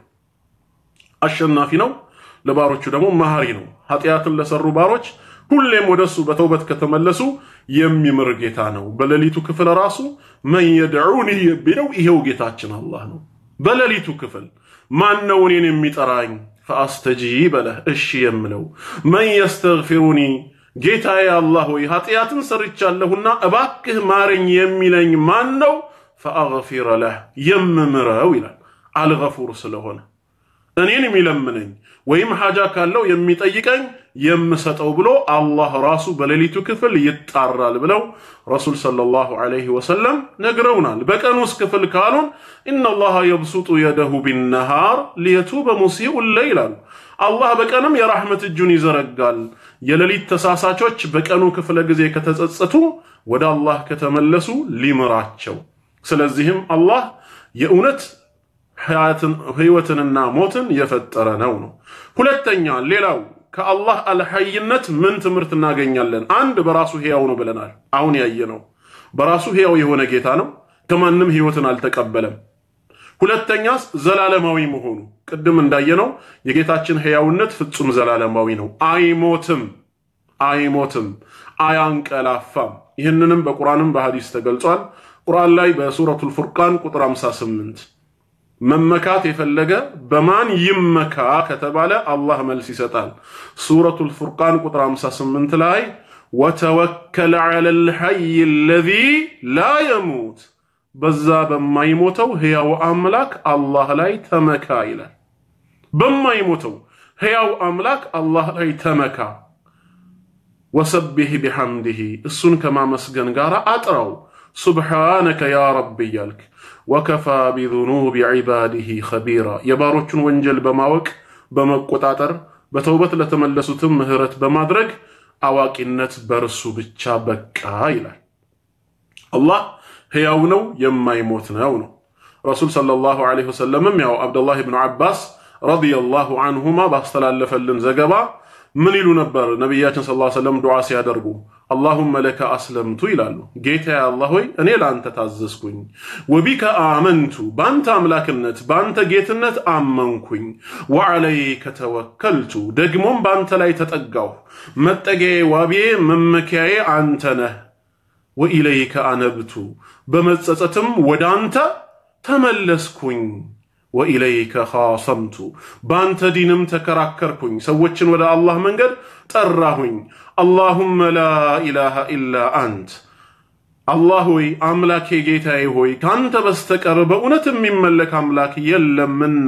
[SPEAKER 1] አሸናፊ ነው፣ ለባሮቹ ደግሞ መሐሪ ነው። ኃጢአትን ለሰሩ ባሮች ሁሌም ወደሱ በተውበት ከተመለሱ የሚምር ጌታ ነው። በሌሊቱ ክፍል ራሱ መን የድዑኒ የሚለው ይሄው ጌታችን አላህ ነው። በሌሊቱ ክፍል ማን ነው እኔን የሚጠራኝ? ፈአስተጂበ ለህ እሺ የምለው መን የስተግፊሩኒ ጌታዬ አላህ ሆይ ኃጢአትን ሰርቻለሁና እባክህ ማረኝ የሚለኝ ማን ነው? ፈአግፊረ ለህ የምምረው ይላል። አልገፉር ስለሆነ እኔን የሚለምነኝ ወይም ሐጃ ካለው የሚጠይቀኝ የምሰጠው ብሎ አላህ ራሱ በሌሊቱ ክፍል ይጣራል ብለው ረሱል ሰለላሁ ዐለይሂ ወሰለም ነግረውናል። በቀን ውስጥ ክፍል ካሉን ኢነላሃ የብሱጡ የደሁ ቢነሃር ሊየቱበ ሙሲኡ ለይል አሉ። አላህ በቀንም የራህመት እጁን ይዘረጋል። የሌሊት ተሳሳቾች በቀኑ ክፍለ ጊዜ ከተጸጸቱ ወደ አላህ ከተመለሱ ሊምራቸው። ስለዚህም አላህ የእውነት ህይወትንና ሞትን የፈጠረ ነው ነው። ሁለተኛ ሌላው ከአላህ አልሐይነት ምን ትምህርት እናገኛለን? አንድ በራሱ ሕያው ነው ብለናል። አሁን ያየነው በራሱ ሕያው የሆነ ጌታ ነው። ከማንም ህይወትን አልተቀበለም። ሁለተኛስ ዘላለማዊ መሆኑ ቅድም እንዳየነው የጌታችን ሕያውነት ፍጹም ዘላለማዊ ነው። አይሞትም፣ አይሞትም፣ አያንቀላፋም። ይህንንም በቁርአንም በሐዲስ ተገልጿል። ቁርአን ላይ በሱረቱል ፉርቃን ቁጥር 58 መመካት የፈለገ በማን ይመካ ከተባለ አላህ መልስ ይሰጣል። ሱረቱል ፉርቃን ቁጥር 58 ላይ ወተወከል ዐለል ሐይ አለዚ ላ የሙት በዛ በማይሞተው ሕያው አምላክ አላህ ላይ ተመካ ይላል። በማይሞተው ሕያው አምላክ አላህ ላይ ተመካ። ወሰቢህ ቢሐምድህ እሱን ከማመስገን ጋር አጥራው። ሱብሓነከ ያ ረቢ እያልክ ወከፋ ቢዙኑቢ ዒባዲህ ኸቢራ የባሮቹን ወንጀል በማወቅ በመቆጣጠር በተውበት ለተመለሱትም ምህረት በማድረግ አዋቂነት በእርሱ ብቻ በቃ ይላል። አላህ ሕያው ነው፣ የማይሞት ነው ነው። ረሱል ሰለላሁ ዐለይሂ ወሰለምም ያው አብደላህ ብኑ ዓባስ ረዲየላሁ አንሁማ ባስተላለፈልን ዘገባ ምን ይሉ ነበር? ነቢያችን ሰለላሁ ዐለይሂ ወሰለም ዱዓ ሲያደርጉ አላሁመ ለከ አስለምቱ ይላሉ። ጌታ አላህ ሆይ እኔ ለአንተ ታዘዝኩኝ፣ ወቢከ አመንቱ በአንተ አምላክነት በአንተ ጌትነት አመንኩኝ፣ ወዐለይከ ተወከልቱ ደግሞም በአንተ ላይ ተጠጋሁ፣ መጠጊያዬ፣ ዋቢዬ፣ መመኪያዬ አንተ ነህ። ወኢለይከ አነብቱ በመጸጸትም ወደ አንተ ተመለስኩኝ ወኢለይከ ኻሰምቱ በአንተ ዲንም ተከራከርኩኝ፣ ሰዎችን ወደ አላህ መንገድ ጠራሁኝ። አላሁመ ላ ኢላሃ ኢላ አንት አላህ ሆይ አምላኬ ጌታዬ ሆይ ከአንተ በስተቀር በእውነት የሚመለክ አምላክ የለምና።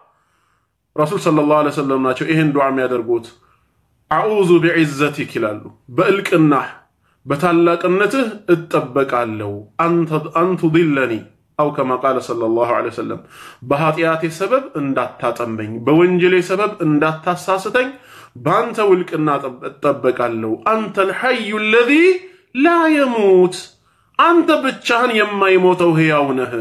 [SPEAKER 1] ረሱል ሰለላሁ ዐለይሂ ወሰለም ናቸው ይህን ዱዓ የሚያደርጉት። አዑዙ ቢዕዘቲክ ይላሉ። በእልቅናህ በታላቅነትህ እጠበቃለሁ አንቱ ዲለኒ አው ከማ ቃለ ሰለላሁ ዐለይሂ ወሰለም በኃጢአቴ ሰበብ እንዳታጠመኝ፣ በወንጀሌ ሰበብ እንዳታሳስተኝ በአንተ ውልቅና እጠበቃለሁ። አንተ ልሐዩ ለዚ ላ የሙት አንተ ብቻህን የማይሞተው ሕያው ነህ።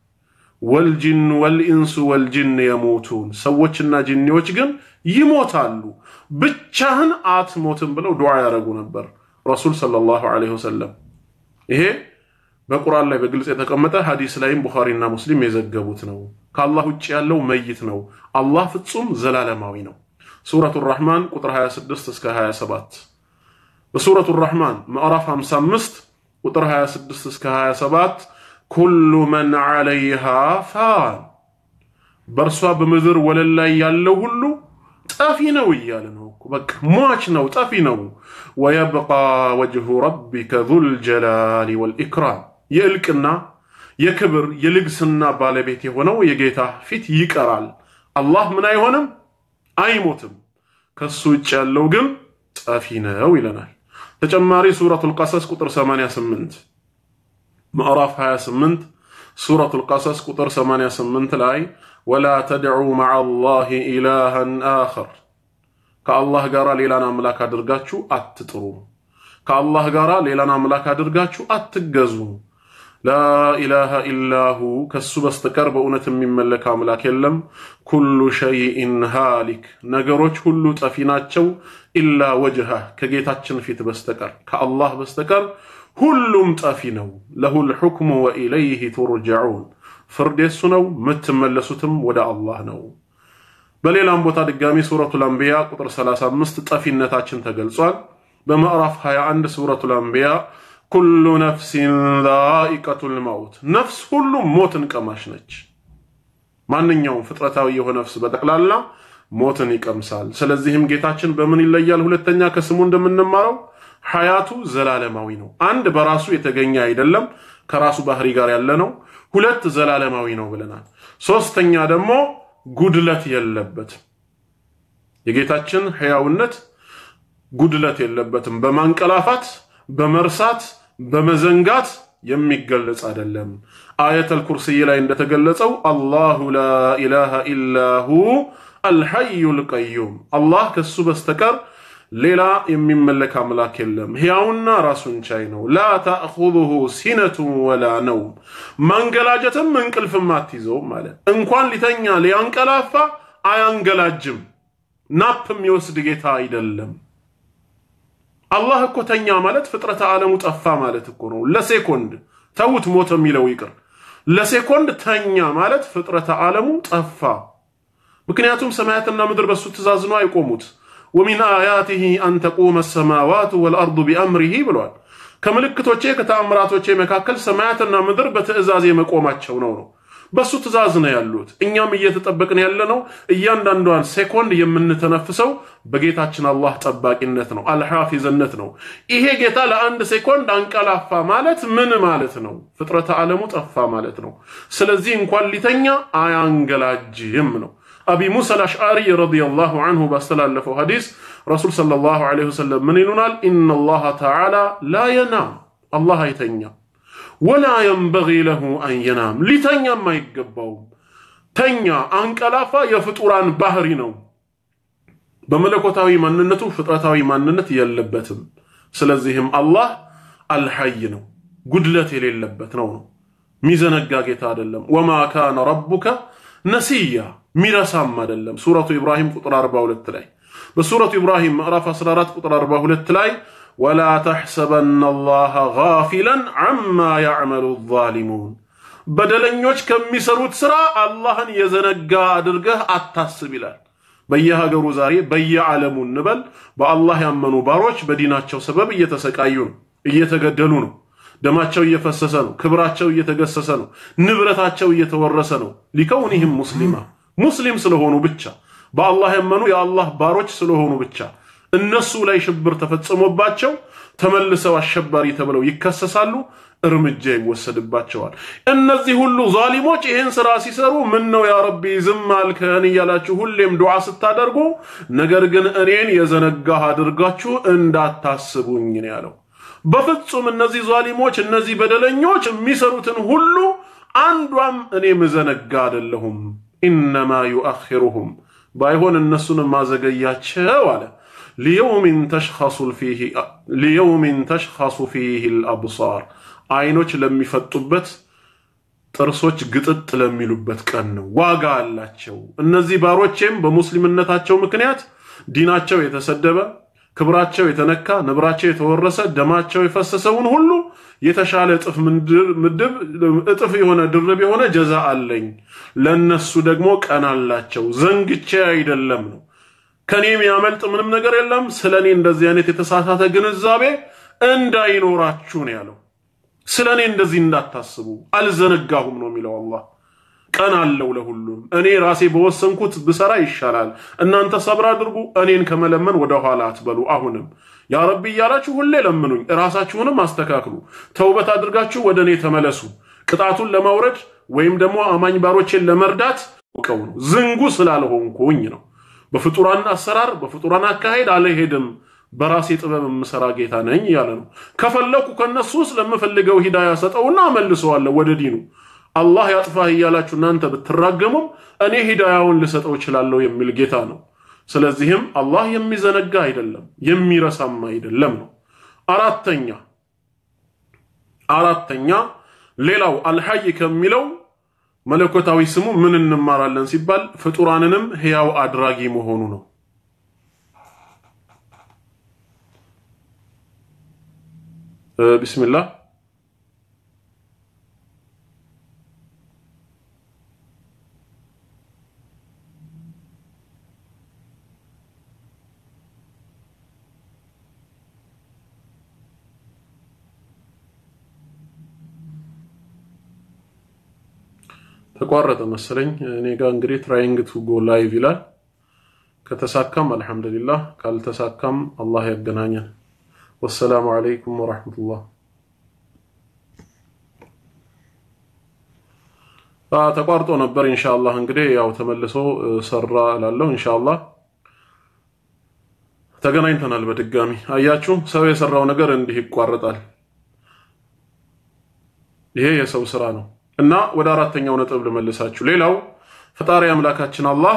[SPEAKER 1] ወልጅን ወልኢንሱ ወልጅን የሙቱን ሰዎችና ጅኒዎች ግን ይሞታሉ፣ ብቻህን አትሞትም ብለው ዱዓ ያደረጉ ነበር ረሱል ሰለላሁ ዐለይሂ ወሰለም ይሄ በቁርአን ላይ በግልጽ የተቀመጠ ሐዲስ ላይም ቡኻሪና ሙስሊም የዘገቡት ነው። ከአላህ ውጭ ያለው መይት ነው። አላህ ፍጹም ዘላለማዊ ነው። ሱረቱ ራህማን ቁጥር 26 እስከ 27። በሱረቱ ራህማን ምዕራፍ 55 ቁጥር 26 እስከ 27 ኩሉ መን ዐለይሃ ፋን በእርሷ በምድር ወለል ላይ ያለው ሁሉ ጠፊ ነው እያለ ነው። በቃ ሟች ነው፣ ጠፊ ነው። ወየብቃ ወጅሁ ረቢከ ዙል ጀላሊ ወልኢክራም የእልቅና የክብር የልግስና ባለቤት የሆነው የጌታ ፊት ይቀራል። አላህ ምን አይሆንም? አይሞትም። ከሱ ውጭ ያለው ግን ጠፊ ነው ይለናል። ተጨማሪ ሱረቱል ቀሰስ ቁጥር 88 ምዕራፍ 28 ሱረቱል ቀሰስ ቁጥር 88 ላይ ወላ ተድዑ መዓ አላህ ኢላሃን አኸር ከአላህ ጋር ሌላን አምላክ አድርጋችሁ አትጥሩ። ከአላህ ጋር ሌላን አምላክ አድርጋችሁ አትገዙ። ላኢላሃ ኢላሁ ከሱ በስተቀር በእውነት የሚመለክ አምላክ የለም። ኩሉ ሸይኢን ሃሊክ ነገሮች ሁሉ ጠፊ ናቸው። ኢላ ወጅሃ ከጌታችን ፊት በስተቀር ከአላህ በስተቀር ሁሉም ጠፊ ነው። ለሁል ሑክሙ ወኢለይህ ቱርጀዑን ፍርድ የሱ ነው፣ የምትመለሱትም ወደ አላህ ነው። በሌላም ቦታ ድጋሚ ሱረቱል አንቢያ ቁጥር 35 ጠፊነታችን ተገልጿል። በምዕራፍ 21 ሱረቱል አንቢያ ኩሉ ነፍሲን ዛኢቀቱል መውት ነፍስ ሁሉ ሞትን ቀማሽ ነች። ማንኛውም ፍጥረታዊ የሆነ ነፍስ በጠቅላላ ሞትን ይቀምሳል። ስለዚህም ጌታችን በምን ይለያል? ሁለተኛ ከስሙ እንደምንማረው ሐያቱ ዘላለማዊ ነው። አንድ በራሱ የተገኘ አይደለም፣ ከራሱ ባህሪ ጋር ያለ ነው። ሁለት ዘላለማዊ ነው ብለናል። ሶስተኛ ደግሞ ጉድለት የለበትም። የጌታችን ሕያውነት ጉድለት የለበትም። በማንቀላፋት በመርሳት በመዘንጋት የሚገለጽ አይደለም። አየተል ኩርሲይ ላይ እንደተገለጸው አላሁ ላ ኢላሃ ኢላሁ አልሐዩል ቀዩም አላህ ከሱ በስተቀር ሌላ የሚመለክ አምላክ የለም። ሕያውና ራሱን ቻይ ነው። ላ ታእኹዙሁ ሲነቱን ወላ ነውም ማንገላጀትም እንቅልፍም አትይዘውም ማለት እንኳን ሊተኛ ሊያንቀላፋ አያንገላጅም። ናፕ የሚወስድ ጌታ አይደለም። አላህ እኮ ተኛ ማለት ፍጥረተ ዓለሙ ጠፋ ማለት እኮ ነው። ለሴኮንድ ተውት፣ ሞተ የሚለው ይቅር። ለሴኮንድ ተኛ ማለት ፍጥረተ ዓለሙ ጠፋ። ምክንያቱም ሰማያትና ምድር በሱ ትእዛዝ ነው አይቆሙት። ወሚን አያቲሂ አን ተቁመ ሰማዋቱ ወልአርዱ ቢአምሪሂ ብሏል። ከምልክቶቼ ከተአምራቶቼ መካከል ሰማያትና ምድር በትእዛዝ መቆማቸው ነው ነው በሱ ትእዛዝ ነው ያሉት። እኛም እየተጠበቅን ያለነው እያንዳንዷን ሴኮንድ የምንተነፍሰው በጌታችን አላህ ጠባቂነት ነው፣ አልሐፊዝነት ነው። ይሄ ጌታ ለአንድ ሴኮንድ አንቀላፋ ማለት ምን ማለት ነው? ፍጥረተ ዓለሙ ጠፋ ማለት ነው። ስለዚህ እንኳን ሊተኛ አያንገላጅም ነው። አቢ ሙሳ አልአሽዓሪ ረዲየላሁ አንሁ ባስተላለፈው ሐዲስ ረሱል ሰለላሁ ዐለይሂ ወሰለም ምን ይሉናል? ኢነላሃ ተዓላ ላ የናም አላህ አይተኛ ወላ የንበጊ ለሁ አን የናም ሊተኛም አይገባውም። ተኛ አንቀላፋ የፍጡራን ባህሪ ነው። በመለኮታዊ ማንነቱ ፍጥረታዊ ማንነት የለበትም። ስለዚህም አላህ አልሐይ ነው፣ ጉድለት የሌለበት ነው ነው ሚዘነጋ ጌታ አይደለም። ወማ ካነ ረቡከ ነሲያ ሚረሳም አይደለም። ሱረቱ ኢብራሂም ቁጥር 42 ላይ በሱረቱ ኢብራሂም ምዕራፍ 14 ቁጥር 42 ላይ ወላ ተሕሰበና አላህ ጋፊለን ዐማ ያዕመሉ ዛሊሙን በደለኞች ከሚሰሩት ሥራ አላህን የዘነጋ አድርገህ አታስብ ይላል። በየሀገሩ ዛሬ በየዓለሙ እንበል በአላህ ያመኑ ባሮች በዲናቸው ሰበብ እየተሰቃዩ ነው፣ እየተገደሉ ነው፣ ደማቸው እየፈሰሰ ነው፣ ክብራቸው እየተገሰሰ ነው፣ ንብረታቸው እየተወረሰ ነው። ሊከውኒህም ሙስሊማ ሙስሊም ስለሆኑ ብቻ በአላህ ያመኑ የአላህ ባሮች ስለሆኑ ብቻ እነሱ ላይ ሽብር ተፈጽሞባቸው ተመልሰው አሸባሪ ተብለው ይከሰሳሉ፣ እርምጃ ይወሰድባቸዋል። እነዚህ ሁሉ ዛሊሞች ይህን ስራ ሲሰሩ ምን ነው ያ ረቢ ዝም አልከን እያላችሁ ሁሌም ዱዓ ስታደርጉ፣ ነገር ግን እኔን የዘነጋህ አድርጋችሁ እንዳታስቡኝ ነው ያለው። በፍጹም እነዚህ ዛሊሞች እነዚህ በደለኞች የሚሰሩትን ሁሉ አንዷም እኔ ምዘነጋ አይደለሁም። ኢነማ ዩአኺሩሁም ባይሆን እነሱን ማዘገያቸው አለ ሊየውሚን ተሽኸሱ ፊህ ልአብሳር አይኖች ለሚፈጡበት ጥርሶች ግጥጥ ለሚሉበት ቀን ነው። ዋጋ አላቸው። እነዚህ ባሮቼም በሙስሊምነታቸው ምክንያት ዲናቸው የተሰደበ ክብራቸው የተነካ ንብራቸው የተወረሰ ደማቸው የፈሰሰውን ሁሉ የተሻለ እጥፍ ምድብ እጥፍ የሆነ ድርብ የሆነ ጀዛ አለኝ። ለነሱ ደግሞ ቀን አላቸው። ዘንግቼ አይደለም ነው ከኔ የሚያመልጥ ምንም ነገር የለም። ስለ እኔ እንደዚህ አይነት የተሳሳተ ግንዛቤ እንዳይኖራችሁ ነው ያለው። ስለ እኔ እንደዚህ እንዳታስቡ አልዘነጋሁም ነው የሚለው አላህ። ቀን አለው ለሁሉም። እኔ ራሴ በወሰንኩት ብሰራ ይሻላል። እናንተ ሰብር አድርጉ። እኔን ከመለመን ወደ ኋላ አትበሉ። አሁንም ያ ረቢ እያላችሁ ሁሌ ለምኑኝ። ራሳችሁንም አስተካክሉ። ተውበት አድርጋችሁ ወደ እኔ ተመለሱ። ቅጣቱን ለማውረድ ወይም ደግሞ አማኝ ባሮቼን ለመርዳት ቀው ነው ዝንጉ ስላልሆንኩኝ ነው። በፍጡራን አሰራር በፍጡራን አካሄድ አልሄድም። በራሴ ጥበብ የምሰራ ጌታ ነኝ ያለ ነው። ከፈለኩ ከነሱ ውስጥ ለምፈልገው ሂዳያ ሰጠውና አመልሰዋለሁ ወደ ዲኑ። አላህ ያጥፋህ እያላችሁ እናንተ ብትራገሙም እኔ ሂዳያውን ልሰጠው እችላለሁ የሚል ጌታ ነው። ስለዚህም አላህ የሚዘነጋ አይደለም የሚረሳም አይደለም ነው። አራተኛ አራተኛ ሌላው አልሐይ ከሚለው መለኮታዊ ስሙ ምን እንማራለን ሲባል ፍጡራንንም ሕያው አድራጊ መሆኑ ነው። ቢስሚላህ ተቋረጠ መሰለኝ። እኔ ጋር እንግዲህ ትራይንግ ቱ ጎ ላይቭ ይላል። ከተሳካም አልሐምዱሊላህ፣ ካልተሳካም አላህ ያገናኘን። ወሰላሙ አለይኩም ወራህመቱላህ። ተቋርጦ ነበር። ኢንሻአላህ እንግዲህ ያው ተመልሶ ሰራ እላለሁ። ኢንሻአላህ ተገናኝተናል በድጋሚ። አያችሁ ሰው የሰራው ነገር እንዲህ ይቋረጣል። ይሄ የሰው ስራ ነው። እና ወደ አራተኛው ነጥብ ልመልሳችሁ። ሌላው ፈጣሪ አምላካችን አላህ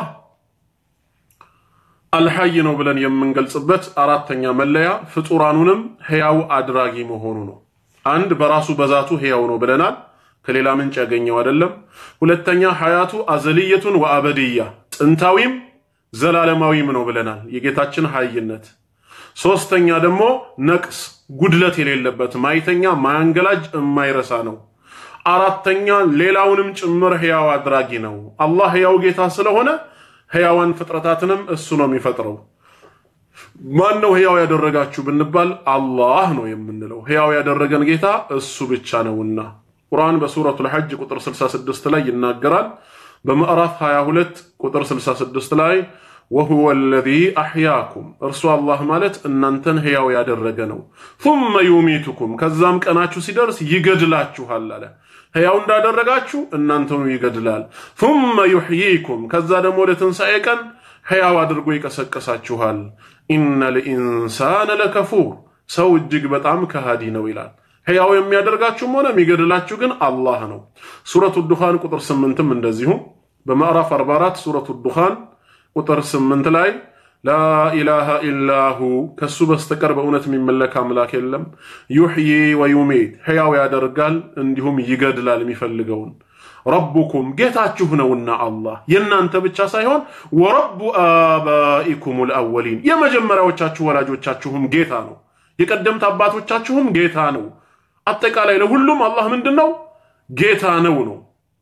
[SPEAKER 1] አልሐይ ነው ብለን የምንገልጽበት አራተኛ መለያ ፍጡራኑንም ሕያው አድራጊ መሆኑ ነው። አንድ በራሱ በዛቱ ሕያው ነው ብለናል፣ ከሌላ ምንጭ ያገኘው አይደለም። ሁለተኛ ሐያቱ አዘልየቱን ወአበድያ ጥንታዊም ዘላለማዊም ነው ብለናል፣ የጌታችን ሐይነት። ሶስተኛ ደግሞ ነቅስ ጉድለት የሌለበት ማይተኛ ማያንገላጅ የማይረሳ ነው። አራተኛ ሌላውንም ጭምር ሕያው አድራጊ ነው። አላህ ሕያው ጌታ ስለሆነ ሕያዋን ፍጥረታትንም እሱ ነው የሚፈጥረው። ማን ነው ሕያው ያደረጋችሁ ብንባል አላህ ነው የምንለው። ሕያው ያደረገን ጌታ እሱ ብቻ ነውና ቁርአን በሱረቱል ሐጅ ቁጥር 66 ላይ ይናገራል። በምዕራፍ 22 ቁጥር 66 ላይ ወሁወ አለዚ አሕያኩም እርሱ አላህ ማለት እናንተን ሕያው ያደረገ ነው። ثመ ዩሚቱኩም ከዛም ቀናችሁ ሲደርስ ይገድላችኋል አለ። ሕያው እንዳደረጋችሁ እናንተኑ ይገድላል። ثመ ዩሕይኩም ከዛ ደግሞ ወደ ትንሣኤ ቀን ሕያው አድርጎ ይቀሰቀሳችኋል። ኢነ ልኢንሳነ ለከፉር ሰው እጅግ በጣም ከሃዲ ነው ይላል። ሕያው የሚያደርጋችሁም ሆነ የሚገድላችሁ ግን አላህ ነው። ሱረቱ ዱኻን ቁጥር ስምንትም እንደዚሁ በምዕራፍ 44 ሱረቱ ዱኻን ቁጥር ስምንት ላይ ላኢላሃ ኢላሁ ከሱ በስተቀር በእውነት የሚመለክ አምላክ የለም። ዩሕዪ ወዩሚት ሕያው ያደርጋል እንዲሁም ይገድላል የሚፈልገውን። ረቡኩም ጌታችሁ ነውና አላህ የእናንተ ብቻ ሳይሆን ወረቡ አባኢኩም ልአወሊን የመጀመሪያዎቻችሁ ወላጆቻችሁም ጌታ ነው። የቀደምት አባቶቻችሁም ጌታ ነው። አጠቃላይ ለሁሉም አላህ ምንድን ነው? ጌታ ነው ነው።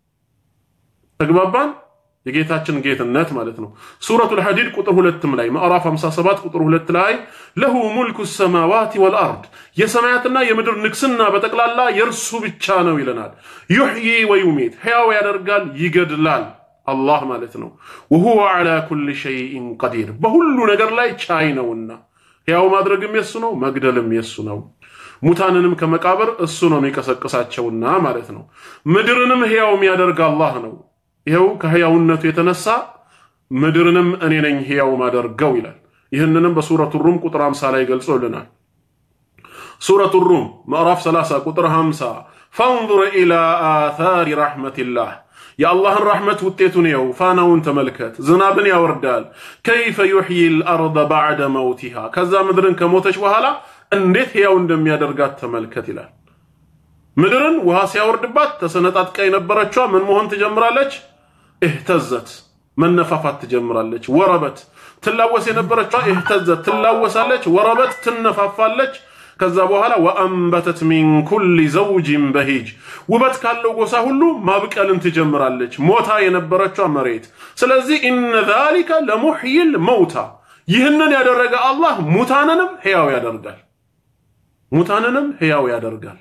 [SPEAKER 1] ተግባባን? የጌታችን ጌትነት ማለት ነው። ሱረቱል ሐዲድ ቁጥር ሁለትም ላይ ምዕራፍ 57 ቁጥር ሁለት ላይ ለሁ ሙልኩ ሰማዋት ወልአርድ የሰማያትና የምድር ንግስና በጠቅላላ የእርሱ ብቻ ነው ይለናል። ዩሕዪ ወዩሚት ሕያው ያደርጋል ይገድላል። አላህ ማለት ነው። ወሁወ ዐላ ኩል ሸይኢን ቀዲር በሁሉ ነገር ላይ ቻይ ነውና ሕያው ማድረግም የሱ ነው፣ መግደልም የሱ ነው። ሙታንንም ከመቃብር እሱ ነው የሚቀሰቅሳቸውና ማለት ነው። ምድርንም ሕያው የሚያደርግ አላህ ነው። ይኸው ከሕያውነቱ የተነሳ ምድርንም እኔ ነኝ ሕያው ማደርገው ይላል። ይህንንም በሱረቱ ሩም ቁጥር 50 ላይ ገልጾልናል። ሱረቱ ሩም ምዕራፍ 30 ቁጥር 50 ፈንዙር ኢላ አታሪ ረሕመቲላህ የአላህን ረሕመት ውጤቱን የው ፋናውን ተመልከት። ዝናብን ያወርዳል። ከይፈ ዩሕዪ ልአርደ ባዕደ መውቲሃ ከዛ ምድርን ከሞተች በኋላ እንዴት ሕያው እንደሚያደርጋት ተመልከት ይላል። ምድርን ውሃ ሲያወርድባት ተሰነጣጥቃ የነበረችዋ ምን መሆን ትጀምራለች? እህተዘት መነፋፋት ትጀምራለች። ወረበት ትላወስ የነበረችዋ እህተዘት ትላወሳለች። ወረበት ትነፋፋለች። ከዛ በኋላ ወአንበተት ሚን ኩሊ ዘውጅን በሂጅ ውበት ካለው ጎሳ ሁሉ ማብቀልን ትጀምራለች። ሞታ የነበረችዋ መሬት። ስለዚህ ኢነ ዛሊከ ለሙሕይል መውታ ይህንን ያደረገ አላህ ሙታንንም ሕያው ያደርጋል። ሙታንንም ሕያው ያደርጋል።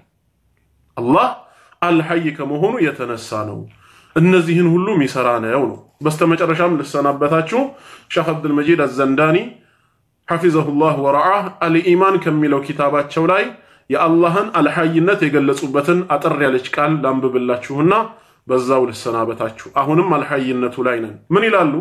[SPEAKER 1] አላህ አልሐይ ከመሆኑ የተነሳ ነው። እነዚህን ሁሉ የሚሰራ ነው ነው። በስተመጨረሻም ልሰናበታችሁ ሸህ አብዱልመጂድ አዘንዳኒ ሐፊዘሁላህ ወረዓህ አልኢማን ከሚለው ኪታባቸው ላይ የአላህን አልሐይነት የገለጹበትን አጠር ያለች ቃል ላንብብላችሁና በዛው ልሰናበታችሁ። አሁንም አልሐይነቱ ላይ ነን። ምን ይላሉ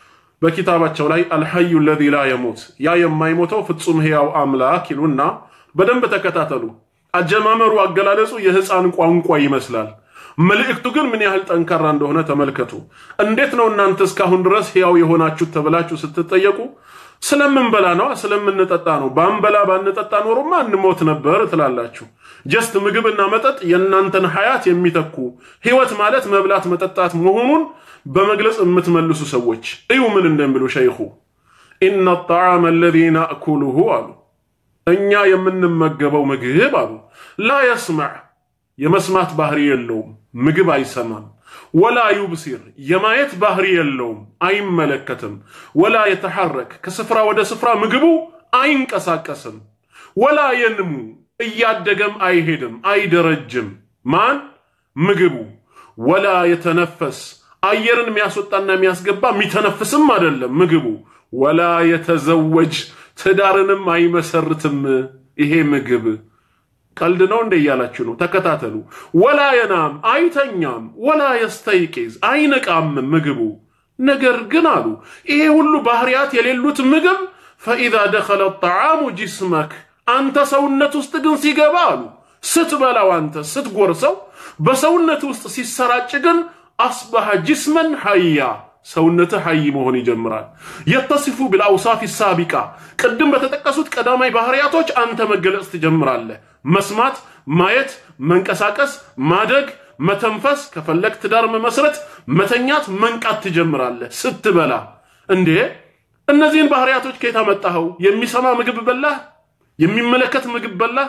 [SPEAKER 1] በኪታባቸው ላይ አልሐዩ ለዚ ላ የሞት ያ የማይሞተው ፍጹም ሕያው አምላክ ይሉና በደንብ ተከታተሉ። አጀማመሩ አገላለጹ የህፃን ቋንቋ ይመስላል። መልእክቱ ግን ምን ያህል ጠንካራ እንደሆነ ተመልከቱ። እንዴት ነው እናንተ እስካሁን ድረስ ሕያው የሆናችሁት ተብላችሁ ስትጠየቁ ስለምንበላ ነው፣ ስለምንጠጣ ነው። ባንበላ ባንጠጣ ኖሮማ እንሞት ነበር ትላላችሁ። ጀስት ምግብና መጠጥ የእናንተን ሀያት የሚተኩ ህይወት ማለት መብላት መጠጣት መሆኑን በመግለጽ የምትመልሱ ሰዎች እዩ ምን እንደሚሉ ሸይኹ ኢነ ጣዓመ አለዚ ናእኩሉሁ አሉ እኛ የምንመገበው ምግብ አሉ ላ የስማዕ የመስማት ባህሪ የለውም፣ ምግብ አይሰማም። ወላ ዩብሲር የማየት ባህሪ የለውም፣ አይመለከትም። ወላ የተሐረክ ከስፍራ ወደ ስፍራ ምግቡ አይንቀሳቀስም። ወላ የንሙ እያደገም አይሄድም፣ አይደረጅም። ማን ምግቡ። ወላ የተነፈስ አየርን የሚያስወጣና የሚያስገባ የሚተነፍስም አይደለም ምግቡ። ወላ የተዘወጅ ትዳርንም አይመሰርትም ይሄ ምግብ። ቀልድ ነው እንደ እያላችሁ ነው። ተከታተሉ። ወላ የናም አይተኛም፣ ወላ የስተይቂዝ አይነቃም ምግቡ። ነገር ግን አሉ ይሄ ሁሉ ባህሪያት የሌሉት ምግብ ፈኢዛ ደኸለ ጣዓሙ ጅስመክ አንተ ሰውነት ውስጥ ግን ሲገባ አሉ ስትበላው፣ አንተ ስትጎርሰው በሰውነት ውስጥ ሲሰራጭ ግን አስበሐ ጅስመን ሐያ ሰውነትህ ሐይ መሆን ይጀምራል። የተሲፉ ብልአውሳፍ ሳቢቃ ቅድም በተጠቀሱት ቀዳማይ ባህሪያቶች አንተ መገለጽ ትጀምራለህ። መስማት፣ ማየት፣ መንቀሳቀስ፣ ማደግ፣ መተንፈስ፣ ከፈለግ ትዳር መመስረት፣ መተኛት፣ መንቃት ትጀምራለህ ስትበላ። እንዴ እነዚህን ባህሪያቶች ከየት አመጣኸው? የሚሰማ ምግብ በላህ? የሚመለከት ምግብ በላህ?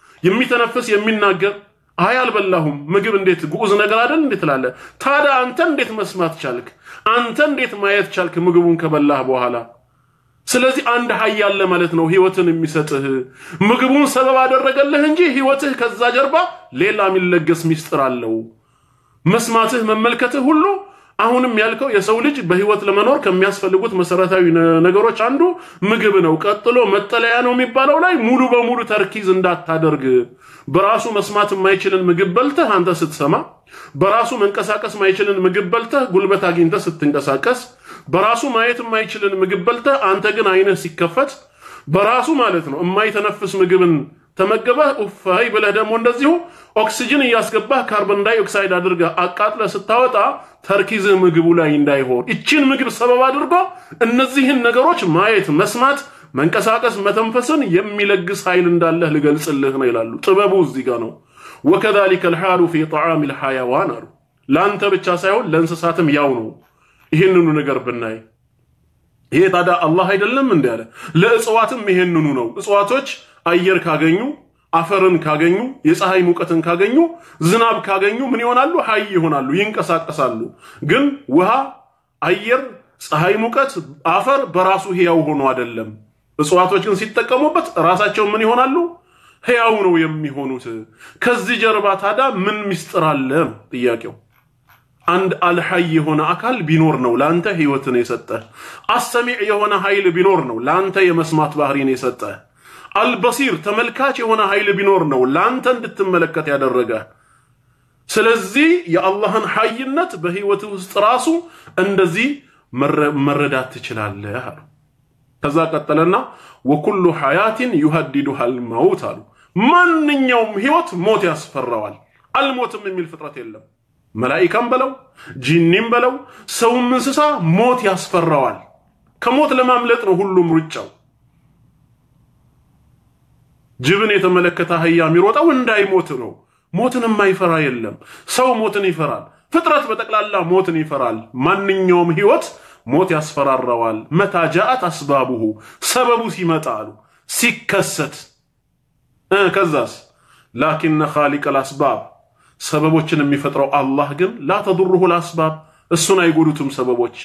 [SPEAKER 1] የሚተነፍስ የሚናገር አይ አልበላሁም። ምግብ እንዴት ግዑዝ ነገር አይደል እንዴት ትላለህ? ታዲያ አንተ እንዴት መስማት ቻልክ? አንተ እንዴት ማየት ቻልክ ምግቡን ከበላህ በኋላ? ስለዚህ አንድ ሀይ አለ ማለት ነው ህይወትን የሚሰጥህ ምግቡን ሰበብ አደረገልህ እንጂ ህይወትህ ከዛ ጀርባ ሌላ የሚለገስ ሚስጥር አለው። መስማትህ፣ መመልከትህ ሁሉ አሁንም ያልከው የሰው ልጅ በህይወት ለመኖር ከሚያስፈልጉት መሰረታዊ ነገሮች አንዱ ምግብ ነው። ቀጥሎ መጠለያ ነው የሚባለው ላይ ሙሉ በሙሉ ተርኪዝ እንዳታደርግ። በራሱ መስማት የማይችልን ምግብ በልተህ አንተ ስትሰማ፣ በራሱ መንቀሳቀስ የማይችልን ምግብ በልተህ ጉልበት አግኝተህ ስትንቀሳቀስ፣ በራሱ ማየት የማይችልን ምግብ በልተህ አንተ ግን አይንህ ሲከፈት፣ በራሱ ማለት ነው የማይተነፍስ ምግብን ተመገበህ ኡፋይ ብለህ ደግሞ እንደዚሁ ኦክሲጅን እያስገባህ ካርቦን ዳይ ኦክሳይድ አድርገህ አቃጥለህ ስታወጣ ተርኪዝህ ምግቡ ላይ እንዳይሆን ይችን ምግብ ሰበብ አድርጎ እነዚህን ነገሮች ማየት፣ መስማት፣ መንቀሳቀስ፣ መተንፈስን የሚለግስ ኃይል እንዳለህ ልገልጽልህ ነው ይላሉ። ጥበቡ እዚህ ጋር ነው። ወከዛሊከ ልሓሉ ፊ ጣዓም ልሐያዋን አሉ። ለአንተ ብቻ ሳይሆን ለእንስሳትም ያው ነው። ይህንኑ ነገር ብናይ ይሄ ታዲያ አላህ አይደለም እንዲ ያለ ለእጽዋትም ይሄንኑ ነው። እጽዋቶች አየር ካገኙ አፈርን ካገኙ የፀሐይ ሙቀትን ካገኙ ዝናብ ካገኙ ምን ይሆናሉ? ሀይ ይሆናሉ፣ ይንቀሳቀሳሉ። ግን ውሃ፣ አየር፣ ፀሐይ ሙቀት፣ አፈር በራሱ ህያው ሆኖ አይደለም። እጽዋቶች ግን ሲጠቀሙበት ራሳቸው ምን ይሆናሉ? ህያው ነው የሚሆኑት። ከዚህ ጀርባ ታዲያ ምን ምስጢር አለ? ጥያቄው አንድ አልሐይ የሆነ አካል ቢኖር ነው ለአንተ ህይወትን የሰጠ። አሰሚዕ የሆነ ኃይል ቢኖር ነው ለአንተ የመስማት ባህሪን የሰጠ። አልበሲር ተመልካች የሆነ ኃይል ቢኖር ነው ለአንተ እንድትመለከት ያደረገ። ስለዚህ የአላህን ሐይነት በህይወት ውስጥ ራሱ እንደዚህ መረዳት ትችላለህ አሉ። ከዛ ቀጠለና ወኩሉ ሐያቲን ዩሀዲዱሃል መውት አሉ። ማንኛውም ህይወት ሞት ያስፈራዋል። አልሞትም የሚል ፍጥረት የለም። መላኢካም በለው ጂኒም በለው ሰውም እንስሳ ሞት ያስፈራዋል። ከሞት ለማምለጥ ነው ሁሉም ሩጫው። ጅብን የተመለከተ አህያ የሚሮጠው እንዳይሞት ነው። ሞትን የማይፈራ የለም። ሰው ሞትን ይፈራል። ፍጥረት በጠቅላላ ሞትን ይፈራል። ማንኛውም ህይወት ሞት ያስፈራረዋል። መታ ጃአት አስባቡሁ ሰበቡ ሲመጣ አሉ ሲከሰት ከዛስ ላኪነ ኻሊቀል አስባብ ሰበቦችን የሚፈጥረው አላህ ግን ላ ተዱሩሁ ልአስባብ እሱን አይጎዱትም ሰበቦች።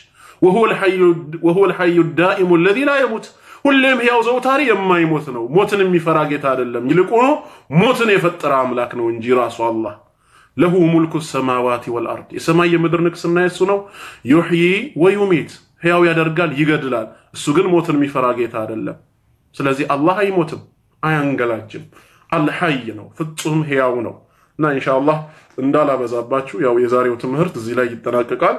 [SPEAKER 1] ወሁወ ልሐዩ ዳኢሙ ለዚ ላ የሙት ሁሌም ሕያው ዘውታሪ የማይሞት ነው። ሞትን የሚፈራ ጌታ አይደለም። ይልቁኑ ሞትን የፈጠረ አምላክ ነው እንጂ ራሱ አላህ ለሁ ሙልኩ ሰማዋቲ ወልአርድ የሰማይ የምድር ንግስና የሱ ነው። ዩሕዪ ወዩሚት ሕያው ያደርጋል፣ ይገድላል። እሱ ግን ሞትን የሚፈራ ጌታ አይደለም። ስለዚህ አላህ አይሞትም፣ አያንገላጅም። አልሐይ ነው፣ ፍጹም ሕያው ነው። እና ኢንሻአላህ እንዳላበዛባችሁ ያው የዛሬው ትምህርት እዚህ ላይ ይጠናቀቃል።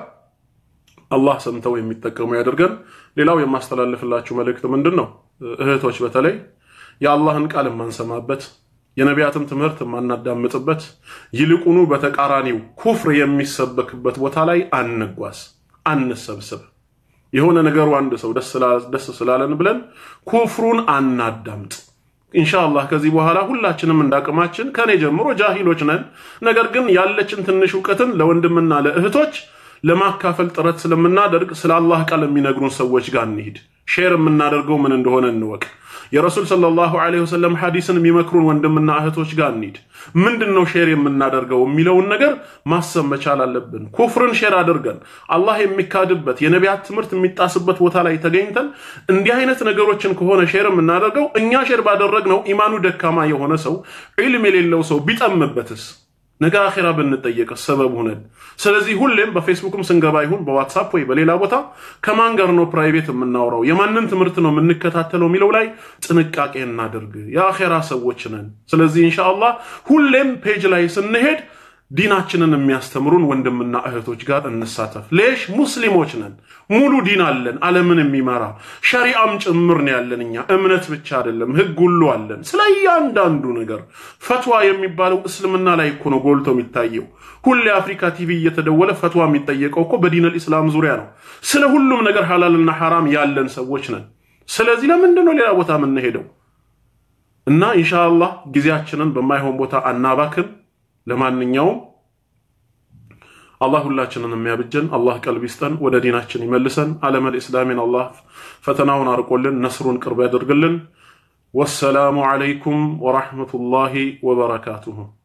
[SPEAKER 1] አላህ ሰምተው የሚጠቀሙ ያደርገን። ሌላው የማስተላልፍላችሁ መልእክት ምንድን ነው? እህቶች በተለይ የአላህን ቃል የማንሰማበት የነቢያትን ትምህርት የማናዳምጥበት ይልቁኑ በተቃራኒው ኩፍር የሚሰበክበት ቦታ ላይ አንጓዝ፣ አንሰብስብ። የሆነ ነገሩ አንድ ሰው ደስ ስላለን ብለን ኩፍሩን አናዳምጥ። ኢንሻአላህ ከዚህ በኋላ ሁላችንም እንዳቅማችን ከኔ ጀምሮ ጃሂሎች ነን። ነገር ግን ያለችን ትንሽ እውቀትን ለወንድምና ለእህቶች ለማካፈል ጥረት ስለምናደርግ ስለ አላህ ቃል የሚነግሩን ሰዎች ጋር እንሂድ። ሼር የምናደርገው ምን እንደሆነ እንወቅ። የረሱል ሰለላሁ ዐለይሂ ወሰለም ሐዲስን የሚመክሩን ወንድምና እህቶች ጋር እንሂድ። ምንድን ነው ሼር የምናደርገው የሚለውን ነገር ማሰብ መቻል አለብን። ኩፍርን ሼር አድርገን አላህ የሚካድበት የነቢያት ትምህርት የሚጣስበት ቦታ ላይ ተገኝተን እንዲህ አይነት ነገሮችን ከሆነ ሼር የምናደርገው እኛ ሼር ባደረግነው ኢማኑ ደካማ የሆነ ሰው ዒልም የሌለው ሰው ቢጠምበትስ ነገ አኼራ ብንጠየቅ ሰበብ ሁነን። ስለዚህ ሁሌም በፌስቡክም ስንገባ ይሁን በዋትሳፕ ወይ በሌላ ቦታ ከማን ጋር ነው ፕራይቬት የምናወራው የማንን ትምህርት ነው የምንከታተለው የሚለው ላይ ጥንቃቄ እናደርግ። የአኼራ ሰዎች ነን። ስለዚህ ኢንሻአላህ ሁሌም ፔጅ ላይ ስንሄድ ዲናችንን የሚያስተምሩን ወንድምና እህቶች ጋር እንሳተፍ። ሌሽ ሙስሊሞች ነን፣ ሙሉ ዲን አለን፣ ዓለምን የሚመራ ሸሪአም ጭምር ነው ያለን። እኛ እምነት ብቻ አይደለም ህግ ሁሉ አለን። ስለ እያንዳንዱ ነገር ፈትዋ የሚባለው እስልምና ላይ እኮ ነው ጎልቶ የሚታየው። ሁሌ አፍሪካ ቲቪ እየተደወለ ፈትዋ የሚጠየቀው እኮ በዲነል ኢስላም ዙሪያ ነው። ስለ ሁሉም ነገር ሐላልና ሐራም ያለን ሰዎች ነን። ስለዚህ ለምንድን ነው ሌላ ቦታ የምንሄደው? እና ኢንሻአላህ ጊዜያችንን በማይሆን ቦታ አናባክን። ለማንኛውም አላህ ሁላችንን የሚያብጀን አላህ ቀልብ ይስጠን፣ ወደ ዲናችን ይመልሰን። ዓለመል ኢስላሚን አላህ ፈተናውን አርቆልን ነስሩን ቅርብ ያደርግልን። ወሰላሙ ዓለይኩም ወራህመቱላሂ ወበረካቱሁ።